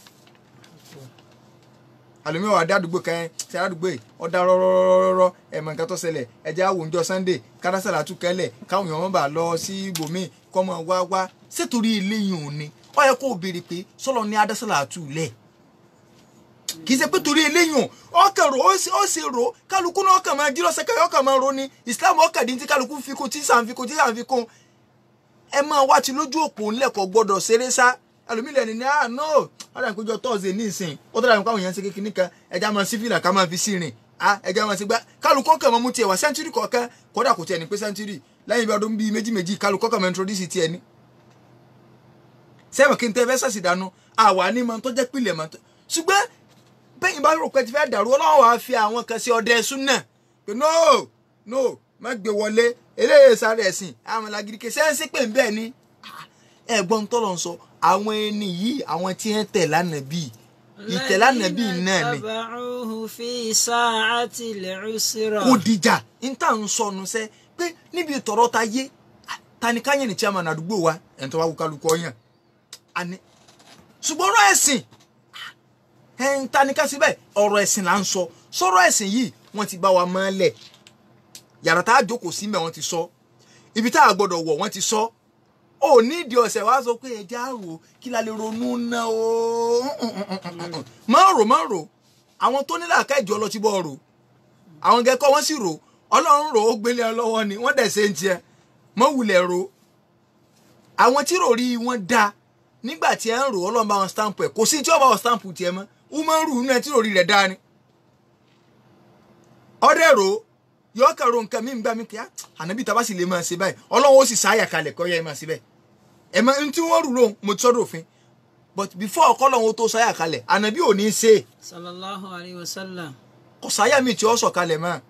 àlùmí wà dádùgbò kan ṣe àdúgbò yìí ọ̀dà rọ́rọ́rọ́rọ́ ẹ̀mọ̀ nǹkan tó ṣẹlẹ̀ ẹ̀jẹ̀ àwòjọ sunday kárásàlà tún kẹ́lẹ̀ káwọn èèyàn bá lọ sí ibòmíì kọ́mọ wá wá sétorí ilé yìí ò ní ó yẹ kó o béèrè pé sọlọ ní adásàlà tù lẹ̀ kì í ṣe pé torí ilé yìí ọkàn rò ó sì- ó sì rò ó kálukú náà ọkàn máa jí lọ́sẹ̀ káyọ̀ ọkàn máa ro ni islam ọkàn dín tí kálukú fi kún tí sàn fi kún tí sàn fi kún ẹ máa wá ti lójú òpó ńlẹ̀kọ̀ gbọ́dọ̀ ṣeré sá ẹlòmílẹ̀ ni ní ah no ọ̀dà ìpéjọ tọ́sídẹ̀ẹ́ ní ìsìn ó tọ́jà nípa àwọn èèyàn ṣe kékeré kan ẹja máa sí fìlà ká máa fi sí rìn ah ẹja máa ṣe gbá kálukọ́ kan máa mú tiẹ̀ wá sẹ́ńtúrì kọ̀ọ̀kan kódà kò tiẹ̀ ní pé sẹ́ńtúrì lẹ́yìn bí ọdún bíi méjì méjì kálukọ́ kan máa introduce tiẹ̀ ní. sẹ́wọ̀n kí n tẹ́ fẹ́ sàṣì dànù àwa ní mọ tó jẹ́ pìlẹ̀ mọ́ tó ṣùgbọ́n bẹ́yìn bá rò pé ti fẹ́ dàrú ọlọ́run wàá fi àwọn kan sí ọdẹ súnà pé no no má gbé wọlé eléyè sáré ẹ̀sìn àwọn làgìrì kè sẹ́ńsì pé ń bẹ́ẹ̀ ni ẹ̀gbọ́n tọ́lọ̀ ń sọ àwọn ẹni yìí àwọn tí ń tẹ̀ lánàá bíi ìtẹ̀ lánàá bíi náà ni اتبعوه في ساعة العسرة kò dìjà ń tà ń sọnù sẹ́ pé níbi ìtọ̀rọ̀ ta yé tani káyẹ̀ ní chairman àdúgbò wa ẹ̀ ń tọ́ wá wú kálukú ọ̀yàn àní ṣùgbọ́n ọ̀rọ̀ ẹ̀sìn ẹ̀ ń tani ká síbẹ̀ ọ̀rọ̀ ẹ̀sìn là ń sọ sọ̀rọ̀ ẹ̀sìn yìí wọ́n ti bá wa mọ́lẹ̀ yàrá tá a jókòó sí mẹ́ wọ́n ti sọ ibi tá a gbọ́dọ̀ wọ̀ wọ́n ti sọ ò ní ìdí ọ̀sẹ̀ wá sọ pé ẹja rò kí la lè ronú ná o má rò má rò àwọn tó nílò àká ìjọ ọlọ́tí bọ́ rò àwọn gẹ́kọ́ wọ́n sì rò ọlọ́run rò ó gbélé ọ lọ́wọ́ ni wọ́n dẹ̀ ṣe ń tiẹ̀ mọ́ wulẹ̀ rò àwọn tí rò rí wọn da nígbà tí ẹ ń rò ọlọ́run bá wọn stamp ẹ̀ kò sí tí ó bá wọn stamp tiẹ̀ mọ́ umaru inú ẹ tí rò rí rẹ̀ dáa ni ọdẹ rò ó yọ kàn ro nǹkan mi ń gbà mí kíá ànábì tá a bá sì lè máa ṣe báyìí ọlọ́run ó sì sáyà kalẹ̀ kọ́ yẹ ẹ máa ṣe bẹ́ẹ̀ ẹ máa ń tí wọ́n rù lóhùn mo ti sọ́dọ̀ òfin but before ọkọ́ lọ́hún ó tó sáyà kalẹ̀ ànábì ò ní í ṣe صلى الله عليه وسلم kò sáyà mi tí ó sọ̀ kalẹ̀ mọ́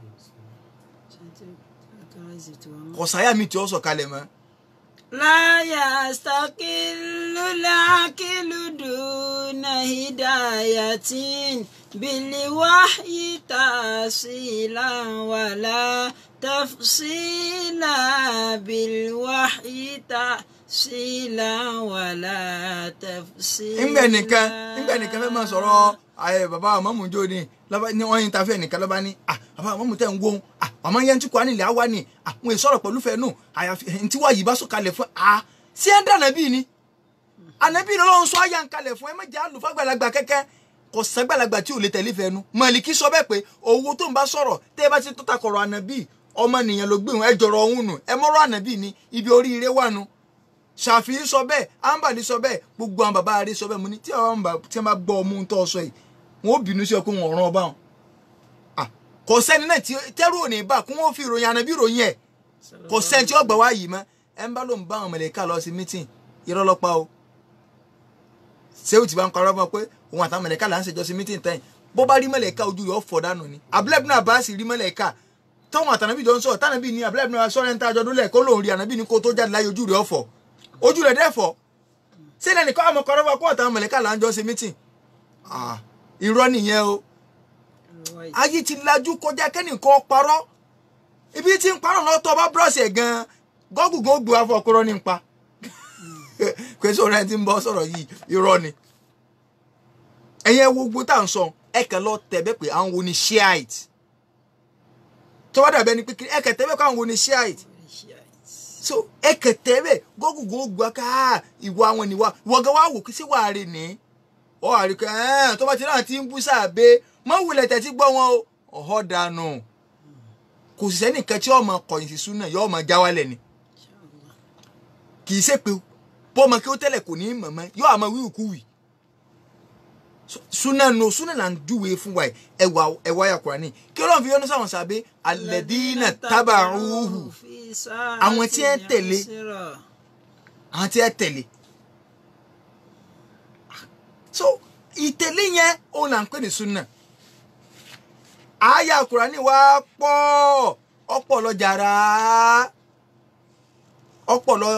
kò sáyà mi tí ó sọ̀ kalẹ̀ mọ́ لا يستقل العقل دون هداية بالوحي تأصيلا ولا تفصيلا بالوحي تأصيلا ولا تفصيلا ńgbẹ nìkan ńgbẹ nìkan fẹ́ máa sọ̀rọ̀ ayé bàbá àmọ́mù jó ni lọ́ba ní wọ́n yin tafẹ́ nìkan lọ́ba ní ah bàbá àmọ́mù tẹ̀ ń gbóhùn ah màmá yẹn ń tukọ̀ nílẹ̀ àwa ni ah wọn èso ọ̀rọ̀ pẹ̀lú fẹ́ẹ́ nù àyàfi ntí wàá yìí bá sọ kalẹ̀ fún ah sí ẹ̀ ń dà nàbí ni ànàbí ni ọlọ́run sọ àyà ń kalẹ̀ fún ẹ mẹ́jẹ̀ àlùfáà gbàlagbà kẹ́kẹ́ kò sẹ́gbàlagbà tí ò lè tẹ̀lé fẹ́ẹ́ nu Màlíkì sọ bẹ́ẹ̀ pé owó tó ń bá sọ̀rọ̀ tẹ́ ẹ bá ti tó takọ̀rọ̀ ànàbí ọmọ nìyẹn ló gbé wọn ẹ jọrọ ọhún nù ẹ mọ́rọ̀ ànàbí ni ibi oríire wà nu ṣàfihàn sọ bẹ́ẹ̀ ambali sọ bẹ́ẹ̀ gbogbo àwọn bàbá rẹ sọ bẹ́ẹ̀ mo ní tí àwọn bàbá tí wọ́n bá gbọ́ ọmú tó sọ yìí wọ́n ó bínú sí ọ pé wọ́n rán ọba wọn kò sẹ́ni náà tí tẹ́rù ò ní bá kó wọ́n fi ìròyìn ànábì ìròyìn ẹ̀ kò sẹ́ni tí ó gbà wá yìí mọ́ ẹ ń bá ló ń bá àwọn mẹ̀lẹ́ká lọ sí mítìn irọ́ lọ́pàá o sẹ́wù tí bá ń parọ́ fún ọ pé òun àtàwọn mẹ̀lẹ́ká là ń ṣèjọ́ sí mítìn tẹ́yìn bó bá rí mẹ̀lẹ́ká ojú rẹ̀ ó fọ́ dànù ni abúlẹ́bí náà bá sì rí mẹ̀lẹ́ká tọ́wọ́n àtànàbí jọ ń sọ̀rọ̀ tànàbí ní abúlẹ́bí náà sọ̀rọ̀ ẹ̀ńtà àjọ dúnlẹ̀ kó lòun rí ànàbí ní kó tó jáde láyé ojú rẹ̀ ọ̀fọ̀ ojú rẹ̀ dẹ́fọ̀ sílẹ̀ nìkan àmọ́ kọ́rọ́ fún ọ àtàwọn mẹ̀lẹ́ká là ń jọ sí mítìn irọ́ nìyẹn o ayé ti lajú kọjá kẹ́nìkan parọ́ ibi tí ń parọ́ náà tọ́ bá búrọ̀sì ẹ̀ gan-an gọ́gùgùn ó gbé wá fún ọkùnrin nípa pé sọ̀rọ̀ ẹni tí ń bọ́ sọ̀rọ̀ yìí irọ́ ni ẹ̀yẹ wo gbogbo tá à ń sọ ẹ kàn lọ tẹ̀bẹ́ pé àwọn wo ni shiite tó bá dàbẹ́ ni pé ẹ kàn tẹ̀bẹ́ pé àwọn wo ni shiite so ẹ kàn tẹ̀bẹ́ gọ́gùgùn ó gbé wá ká ìwà àwọn níwà wọ́gá wá wò kí sí wàá rè ní ọ àríkẹ́ ẹ̀ tó bá ti náà ti ń bú sáàbẹ́ mọ́ wulẹ̀ tẹ̀tí gbọ́ wọn o ọ̀họ́ dànù kò sì sẹ́nìkan tí ọmọ kọ̀yìn sí súnà yọ ọmọ jáwálẹ̀ ni kì í ṣe pé bọ́ọ̀mọ kí ó tẹ́lẹ̀ kò ní í mọ̀mọ́ yọ àmọ́ wíwù kú wì súnà nù súnà là ń júwèé fún wa ẹwà ẹwà ya Kùránì kí Ọlọ́run fi yọ́nú sáwọn sábẹ́ alladina taba'uhu àwọn tí ẹ tẹ̀lé àwọn tí ẹ tẹ̀lé so ìtẹ̀lé yẹn òun là ń pè ní súnà àyà Kùránì wa pọ̀ ọ̀pọ̀ lọ jàrá ọ̀pọ̀ lọ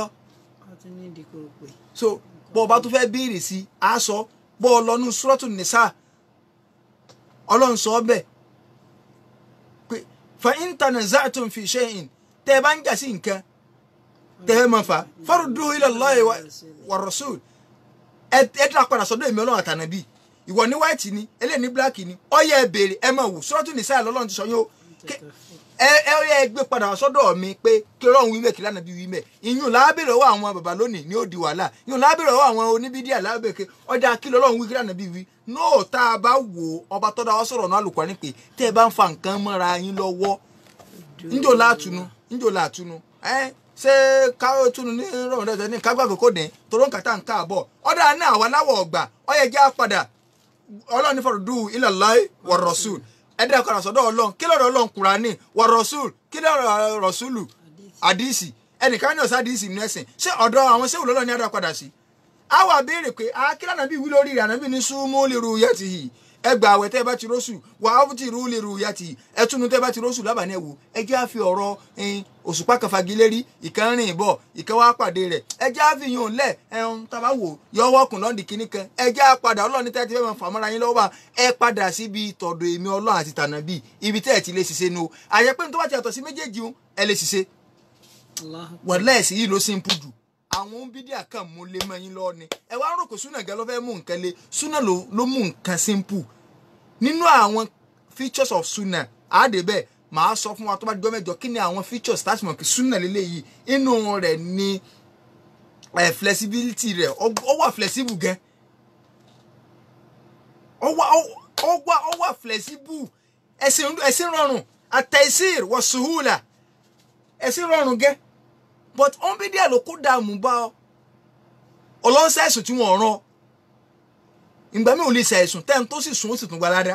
so bọ́ ọba tó fẹ́ béèrè sí a sọ bọ́ ọ lọ́nu sùrọ́tù nìsà ọlọ́run sọ bẹ́ẹ̀ pé fa in tanaza'tum fi shay'in tẹ́ ẹ bá ń jà sí nǹkan tẹ́ ẹ máa fà farudduhu ila Allahi wa rasul ẹ ẹ dá padà sọ́dọ̀ èmi ọlọ́run àtànàbí ìwọ ní white ni eléyìí ní black ni ó yẹ ẹ béèrè ẹ máa wò sùrọ́tù nìsà lọ́lọ́run ti sọ yín o ẹ ẹ ẹ gbé padà sọ́dọ̀ mi pé kí Ọlọ́run wí mẹ kí lánàá bí wí mẹ ìyún lábẹrẹ ọwọ́ àwọn bàbá lónìí ní ó di wàhálà ìyún lábẹrẹ ọwọ́ àwọn oníbídíà lábẹrẹ ọjà kí Ọlọ́run wí kí lánàá bí wí nóò tá a bá wò ọba tọ́da wa sọ̀rọ̀ náà àlùkò ní pé tẹ́ ẹ bá ń fa nǹkan mọ́ra yín lọ́wọ́ ńjò látùnú ńjò látùnú ẹ ṣé káwé túnú ní rọrùn dẹ́sẹ̀ ní kágbá kòkó dẹ̀ toró ń kàtà ń káàbọ̀ ọ̀dà náà àwa láwọ̀ ọ̀gbà ọ̀yẹ̀ jẹ́ àpadà Ọlọ́run ní fọ̀rọ̀ dùn ila Allah wa rasul ẹdẹ ọkọ àsọdọ Ọlọ́run kí lọ́rọ̀ Ọlọ́run Kùránì wọ rọsúl kí lọ́rọ̀ rọsúlù àdìsí ẹnìkan ní ọsàn àdìsí nínú ẹsìn ṣé ọ̀dọ̀ àwọn sẹwù lọlọ ní adá padà sí. a wà béèrè pé a kí lànà bí wí lórí rẹ ànábì ní súnmú lè ru yẹ ti yìí ẹgbà àwẹ̀ tẹ́ bá ti rọṣù wà á ti rú lè ru yẹ ti yìí ẹtúnu tẹ́ bá ti rọṣù lábàání ẹwò ẹjẹ àfi ọ̀rọ̀ òṣùpá kan fagilérí ìkan rìn bọ̀ ìkan wá pàdé rẹ̀ ẹjẹ àfi yàn lẹ ẹun tàbá wò yọwọ́ kùn lọ́ndì kínní kan ẹjẹ àpadà ọlọ́ọ̀ni tẹ́ ti fẹ́ máa fàmọ́ra yín lọ́wọ́ ẹ padà síbi tọ̀dọ̀ èmi ọlọ́run àti tànàbí ibi tẹ́ ẹ ti lè ṣiṣẹ́ nu àyẹ̀pẹ́ tó bá ti yàtọ̀ sí méjèèjì ẹ lè ṣiṣẹ́ wàlẹ́ ẹ̀sìn yìí ló simple jù àwọn bídíà kan mú lé mọ́ yín lọ́ọ́ ni ẹ wá rò pé súnà gan ló fẹ́ mú nǹkan le súnà ló mú nǹkan simple nínú àwọn features of súnà àádé bẹ́ẹ̀ màá sọ fún wa tó bá di gbọ́mẹ̀jọ kí ni àwọn features tá a sì mọ̀ kí súnà lélẹ́yìí inú rẹ̀ ni flexibility rẹ̀ ó wà flexible gan ó wà ó wà ó wà flexible ẹ̀sìn ẹ̀sìn rọrùn àtẹ̀sír wọ sùhùlà ẹ̀sìn rọrùn gẹ́ but ọ̀n bí díẹ̀ ló kó dààmú bá ọ ọlọ́sẹ̀ ẹ̀sùn tí wọ́n rán ìgbà mi ò lè ṣàìsùn tẹ́ni tó sì sùn ó sì tún gbalada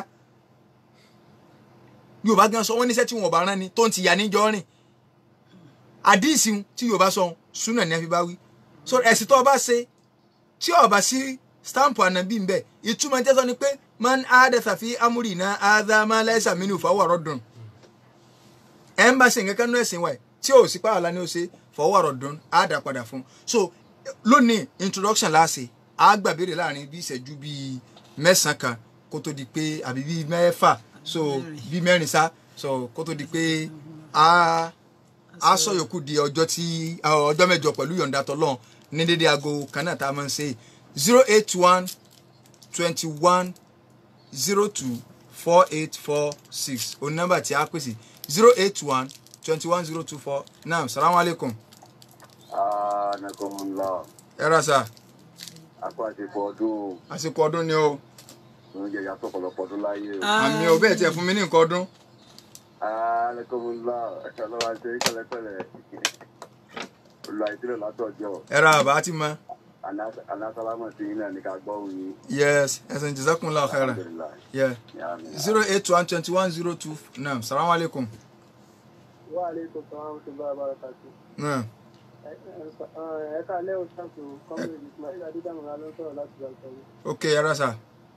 yorùbá gan sọ wọ́n níṣẹ́ tí wọ́n bá rán ni tó ń ti yà níjọ́ rìn àdíìsì tí yorùbá sọ súnà ní àfi bá wí so ẹ̀sìn tó o bá ṣe tí o bá sí stamp ànábì ń bẹ ìtumọ̀ jẹ́ sọ ni pé man adatha fi amúrìnà adama laysa minhu fahuwa raddun ẹ̀ ń bá ṣe nǹkan kan ní ẹ̀sìn wa ẹ̀ tí ò sí pààlà ni ó ṣe fọwọ́ ọ̀rọ̀ dùn á dà padà fún un so lónìí introduction láàṣẹ á gbàbéèrè láàrin bí ìṣẹ́jú bíi mẹ́sàn-án kan kó tó di pé àbí bíi mẹ́fà so bíi mẹ́rin sá so kó tó di pé á á sọ yòókù di ọjọ́ tí ọjọ́ mẹ́jọ pẹ̀lú yọ̀ǹda tọ́lọ́n ní dédé aago kan náà tá a máa ń ṣe zero eight one twenty one zero two four eight four six òun nọ́mbà tí a pèsè zero eight one twenty one zero two four naam salamu alaikum. anakumula. ẹ ra sa. akọ àsìkò ọdún àsìkò ọdún ni o. oúnjẹ yàtọ̀ ọ̀pọ̀lọpọ̀ ọdún láyé o. àmì ò bẹ́ẹ̀ tiẹ̀ fún mi ní nǹkan ọdún. anakumula ọlọ́wà ṣe kẹ́lẹ́kẹ́lẹ́. olùwàyísílẹ̀ látọ̀jọ́ ẹ ra àbá ti mọ alásálámọ̀ sí iná ní ká gbọ́ òyìn yes ẹsẹ̀ jazakumullahu khairan yeah zero eight one twenty one zero two naam salamu alaikum Wa alaikum salaam wa rahmatullahi wa barakatuh. naam Ẹ ká lẹ́ òṣàkó kọ́mìnì Ismail Adédàmọ̀lá ló ń sọ̀rọ̀ láti Bàtàwí. ok yàrá sà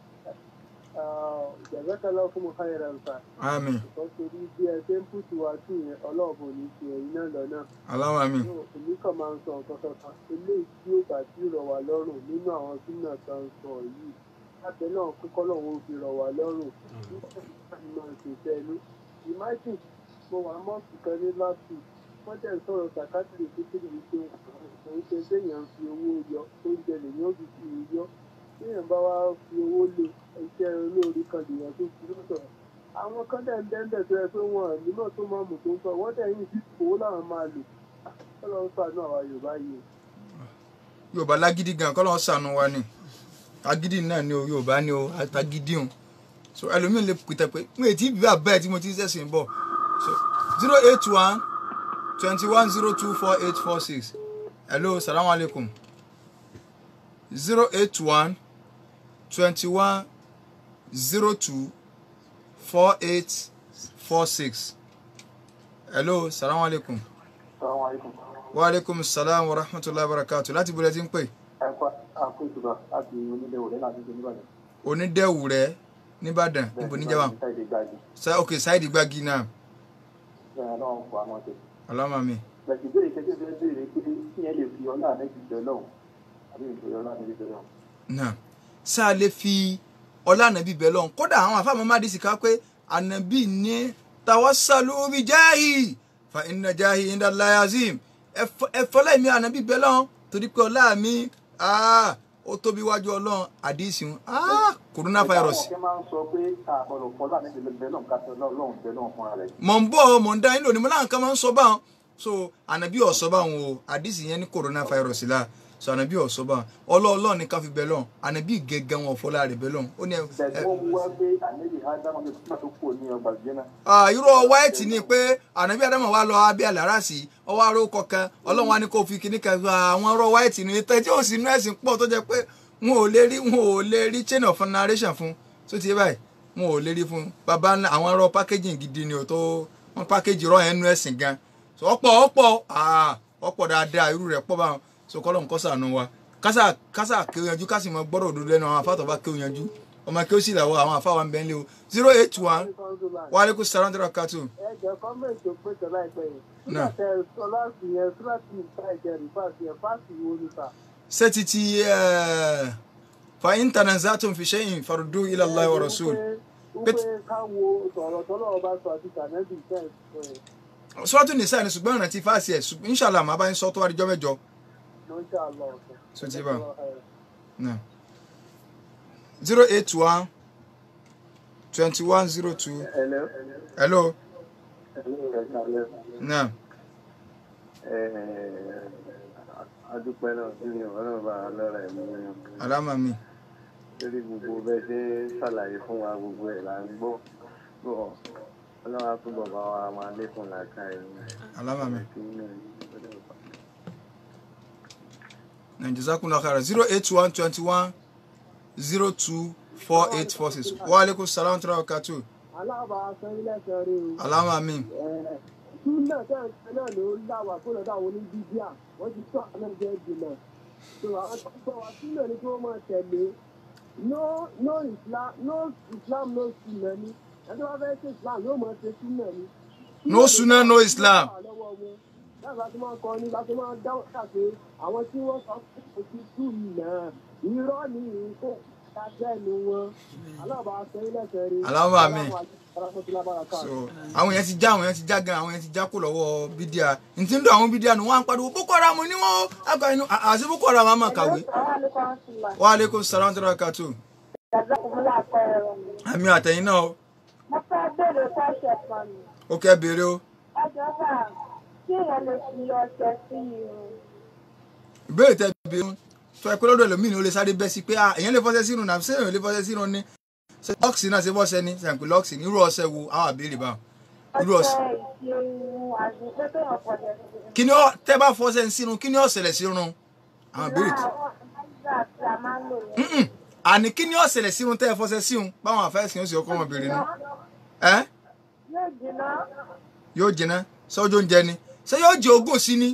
Jẹ̀bẹ́kẹ́lá fún mi káyọ̀ rẹ̀ nǹkan. àmín Ìkọ́sórí bí ẹ ṣe ń pùtù wá sí yẹn ọlọ́ọ̀bù ní ti ẹ̀yìn náà lọ́nà. Allahu àmín Èmi kàn máa ń sọ nǹkan kankan. Eléyìí tí ó bá ti rọ̀ wá lọ́rùn nínú àwọn súnà tó ń sọ yìí. Lábẹ́ náà kíkọ́ lọ́wọ́ fi rọ̀ wá lọ́rùn. Nígbà tí mo ṣe fẹ́nu. Imagine mo wà mọ́ọ̀sì kan ní last week. Wọ́n tẹ̀ ń sọ̀rọ̀ sàkátìrì kékeré wípé òun ṣe téèyàn fi owó yọ oúnjẹ lèyàn ó fi fi yọ. Téèyàn bá wá fi owó lé iṣẹ́ olóore kan lèyàn tó fi lọ́sọ̀rọ̀ àwọn kan dẹ̀ ń dẹ́ńdẹ̀ tó yẹ pé wọn ò nímọ̀ tó máa mú tó ń sọ wọ́n dẹ̀ yìí sí owó làwọn máa lò ọlọ́run ṣàánú àwa yorùbá yìí o. yorùbá lágídí gan kọ́ lọ́wọ́ sànù wa ni agídí náà ni o yorùbá ni o àtàgídí o so ẹlòmíín lè pìtẹ́ pé mo ètí bí abẹ́ tí mo ti ń sẹ̀sìn bọ̀ so zero eight one twenty one zero two four eight four six hello salamu alaikum zero eight one twenty one zero two four eight four six hello salamu alaikum Assalamu alaikum. wa alaikum salam wa rahmatullahi wa barakatuh láti bọ̀lẹ̀ tí ń pè ẹ kọ́ àkó ìtura láti onílé òde láti ṣe níbàdàn. onídẹ̀wù rẹ̀ nìbàdàn níbo níjàmbá ṣáìdì gbági sa ok sáìdì gbági náà bẹ́ẹ̀ náà ń fọ àwọn ọ̀tẹ̀. ọlọ́mọ mi bẹ̀sì béèrè kẹ́kẹ́ fẹ́ béèrè pé kí yẹn lè fi ọlá àmẹ́jì jẹ lọ́hùn àbí ìfòyọ́ ọlá àmẹ́jì jẹ lọ́hùn. náà sá a lè fi ọlá ànábì bẹ̀ lọ́hùn kódà àwọn àfáàmọ́ má dìísì ká pé ànábì ní tawassalu bi jahi fa inna jahi inda Allahi azim ẹ fọlá mi ànábì bẹ̀ lọ́hùn torí pé ọlá mi ah, ó tóbi wájú ọlọ́run àdìsí ah, coronavirus ìtàwọn kẹ́ máa ń sọ pé àbọ̀lọ̀ fọlá àmẹ́jì bẹ lọ́hùn ká tẹ lọ́hùn bẹ lọ́hùn fúnra rẹ̀. mọ̀ ń bọ̀ mọ̀ ń dá yín lónìí mo láwọn kan máa ń sọ báwọn so ànábì ọ̀sọ́ báwọn o àdìsí yẹn ní coronavirus la so ànábì ọ̀sọ́ báwọn ọlọ́ọ̀lọ́ ní ká fi bẹ̀ lọ́n ànábì gẹ́gẹ́ wọn fọlá rẹ̀ bẹ̀ lọ́n ó ní ẹ bẹ̀sì wọ́n mú wá pé àmẹ́jì ádámọ̀ ní kúmọ̀ tó kù ní ọgbà jẹ́nà. Ah, irọ́ wáìtì ni pé ànábì adamu wa lọ abẹ́ àlárasì ọwọ́ aró kọ̀ọ̀kan ọlọ́run wa ní kó fi kíní kan gba àwọn ọ̀rọ̀ wáìtì ni tẹ́ tí ò sí inú ẹ̀sìn pọ̀ tó jẹ́ pé wọn ò lè rí wọn ò lè rí chain of narration fún tó ti yé báyìí wọn ò lè rí fún baba ńlá àwọn ọ̀rọ̀ packaging gidi ni ò tó wọn package rọ ẹnu ẹ̀sìn gan so ọ̀pọ̀ ọ̀pọ̀ ah, ọ̀pọ̀ dáadáa irú rẹ̀ pọ̀ báwọn so kọ́lọ̀ nǹkan sànù wa kásà kásà kéwìyànjú kásì mọ gbọ́dọ̀ òdodo lẹ́nu àwọn afáàtọ̀ bá kéwìyànjú ọmọ kí ó sì làwọ àwọn afáwa ń bẹ́ ń lé o zero eight one waaleykum salaam wa rahmatulah. ẹ jẹ́ kọ́mẹ̀ntì tó pé tọ́lá ìpẹ́ yìí. Náà. nígbà tẹ sọ láti yẹn síláàtì ìta ìjẹ rìfáàsì ẹ̀ fáàsì wo ni sà. ستتي آه، فإن تنازعتم في شيء فردوه إلى الله ورسول ó pé ká wo sọ̀rọ̀ tọ́lọ́ ọba sọ àti tànẹ́bì tẹ̀ ẹ̀ سورة النساء ni ṣùgbọ́n ìrántí fásitì ẹ̀ ṣùgbọ́n inshallah màá bá yín sọ tó wá di jọ́ mẹ́jọ. ló ń ṣà lọ ọ̀sẹ̀. So ti bá. Náà. zero eight one twenty one zero two ẹ̀lẹ́ hello ẹ̀lẹ́ rẹ̀ kálẹ̀ náà adúpẹ́ náà sí ni ọlọ́run bá lọ́ra ẹ̀mú yẹn alama mi lórí gbogbo bẹ́ẹ̀ ṣe ń ṣàlàyé fún wa gbogbo ẹ̀ là ń gbọ́ bọ̀ ọlọ́run á túbọ̀ bá wa máa lékún làákà ẹ̀yìn alama mi kí ní ọjọ́ ìpàdé. nàìjíríà khaira zero eight one twenty one zero two four eight four six wa aleykum salaam wa rahmatulah aláàbà sẹ́yìnlẹ́sẹ̀ rí o. alama mi súnà tẹ́ǹtẹ́ náà ló ń dá wà fún ọ̀dọ̀ àwọn oníbíbíà wọ́n ti tọ́ àwọn ẹgbẹ́ jìnnà tó àwọn tó ń bọ̀ wá súnà ni kí wọ́n máa tẹ̀lé no no islam no islam no súnà ni ẹni wọ́n fẹ́ ṣe islam yóò máa ṣe súnà ni. No sunnah, no Islam. láti láti máa kọ́ ni láti máa dáwọ́ kàṣe àwọn tí wọ́n sọ pé kò sí súnà irọ́ ni kò dájẹ́ nu wọn aláàbà sẹ́yìnlẹ́sẹ̀ rí. Allahumma amin. so so àwọn yẹn ti já àwọn yẹn ti já gan àwọn yẹn ti já kó lọ́wọ́ bídíà ntí ń dọ̀ àwọn bídíà nù wọ́n á ń pariwo boko haram ni wọ́n àgbà inú àti boko haram á máa kàwé wa aleykum salaam wa rahmatulah àmì àtẹ̀yìn náà o mo fẹ́ bèrè fẹ́ṣẹ̀ kan ni ó kẹ́ béèrè o ẹjọ́ bá kí èèyàn lè fi ọṣẹ sí irun ìbéèrè tẹ béèrè o tó ẹ pé lọ́dọ̀ ẹlòmíì ni ó lè sáré bẹ́ sí pé ah èèyàn lè fọṣẹ sínú náà ṣé èèyàn lè fọṣẹ sínú ni ṣe lọ́ọ̀sì náà ṣe fọṣẹ ni ṣe ń pè lọ́ọ̀sì ní irú ọṣẹ wo àwọn àbèrè báwọn irú ọ̀sẹ̀ ọṣẹ ìṣirun àti pé kéèyàn fọṣẹ sí i. kí ni ó tẹ́ bá fọṣẹ ń sírun kí ni ó ṣẹlẹ̀ sírun àwọn ìbéèrè tí. àwọn nígbà tí a máa ń lò ní. Mm-mm. àní kí ni ó ṣẹlẹ̀ sírun tẹ́ ẹ fọṣẹ sírun báwọn àfẹ́sìn ó sì ọkọ wọn béèrè nu ẹ yóò jiná yóò jiná sọ́jọ́ oúnjẹ ni ṣé yóò jẹ ogún sí ni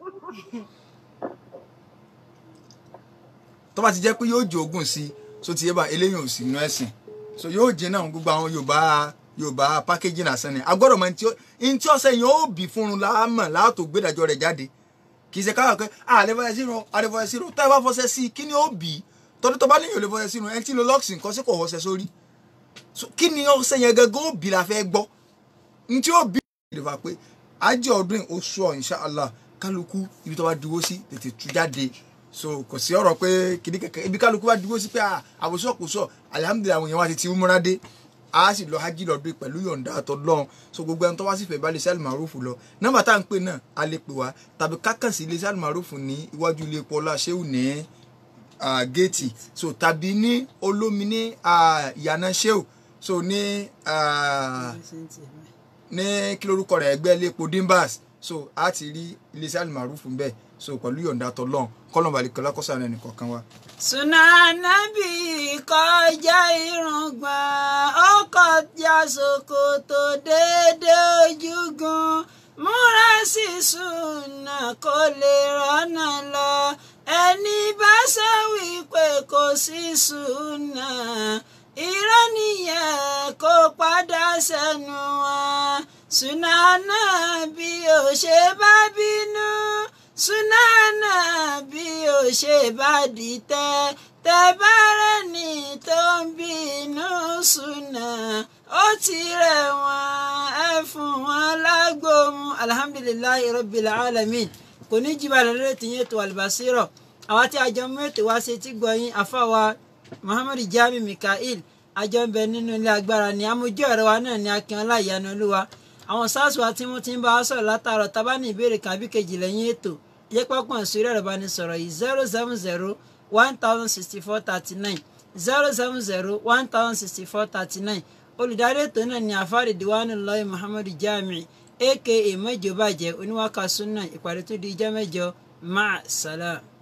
tó bá ti jẹ́ pé yóò jẹ ogún sí so ti yé bá eléyìí ò sí inú ẹ̀sìn so yóò jẹ náà gbogbo àwọn yorùbá yorùbá pákéjì lásán ni agbọ́dọ̀ mọ ní tí ọ̀sẹ̀ yẹn ó bì fún un láàmọ̀ láàtò gbẹ́dàjọ́ rẹ̀ jáde kì í ṣe káyọ̀ pé àlefọ̀ṣẹ́ sínú àlefọ̀ṣẹ́ sínú tá ẹ bá fọṣẹ́ sí i kí ni ó bì í tọ́dún tó bá níyàn lè fọṣẹ́ sínú ẹni tí lo lọ́ọ̀sì nǹkan sí kò wọṣẹ́ sórí So, kí ni ọ̀sẹ̀ yẹn gẹ́gẹ́ ó bì la fẹ́ gbọ́ ní tí ó bì í lè pé ajé ọdún oṣù ọ̀ inṣàlá kálukú ibi tó bá dúró sí tètè tú jáde so kò sí ọ̀rọ̀ pé kìnní kẹ̀kẹ́ ibi kálukú bá dúró sí pé àbòsọ̀ kò sọ̀ alihamudulilayi àwọn èèyàn wa ti ti múra dé a sì lọ hajj lọdún pẹ̀lú yọ̀ǹda àtọ́lọ́run so gbogbo ẹni tó wá sí fẹ́ bá iléeṣẹ́ àlùmárùfù lọ nọ́mbà tá à ń pè náà a lè pè wá tàbí kákàn sí iléeṣẹ́ àlùmárùfù ní iwájú ilé epo ọlá ṣéwù ní ah, géètì so tàbí ní olómi ní ah, ìyànà ṣéwù so ní ah, ní kí lórúkọ rẹ̀ ẹgbẹ́ ilé epo dimbas so a ti rí iléeṣẹ́ àlùmárùfù bẹ́ẹ̀ so pẹ̀lú yọ̀ǹda àtọ́lọ́run kọ́lọ́n balẹ̀kọ́lá kọ́sà rẹ̀ nìkan kan wá. Sunanabi kọjá irùngbọ̀n ó kọjá ṣòkòtò déédé ojúgun múra sí súnà kó lè rọ́nà lọ ẹni bá sọ wípé kò sí súnà irọ́ nìyẹn kó padà sẹ́nu wọn Sunana bí ó ṣe bá bínú sunana bí o ṣe bá dìtẹ̀ tẹ bá rẹni tó ń bínú sùnà ó ti rẹ̀ wọ́n ẹ fún wọn lágbóhùn alhamdulilayi rabbil alamin kò ní jìbà lórí ètò yẹn tó albasiro àwa tí a jọ mú ètò wá sí ti gbọ̀yìn àfàwà muhammadu jami mikael àjọ ń bẹ nínú ilé agbára ni amójú ọ̀rẹ́ wa náà ní akínọlá ìyanu olúwa àwọn sars wa tí wọ́n ti ń bá wa sọ̀rọ̀ látàárọ̀ tábà ní ìbéèrè kan àbí kejì lẹ́yìn ètò yẹ pápán sórí ẹ̀rọ ìbánisọ̀rọ̀ yìí zero seven zero one thousand sixty four thirty nine zero seven zero one thousand sixty four thirty nine olùdarí ètò náà ní àfáàrí diwani lọ́yìn muhammadu jami aka mẹ́jọ bàjẹ́ oníwàkà sunna ìpàdé tó di ijọ́ mẹ́jọ máa sálà.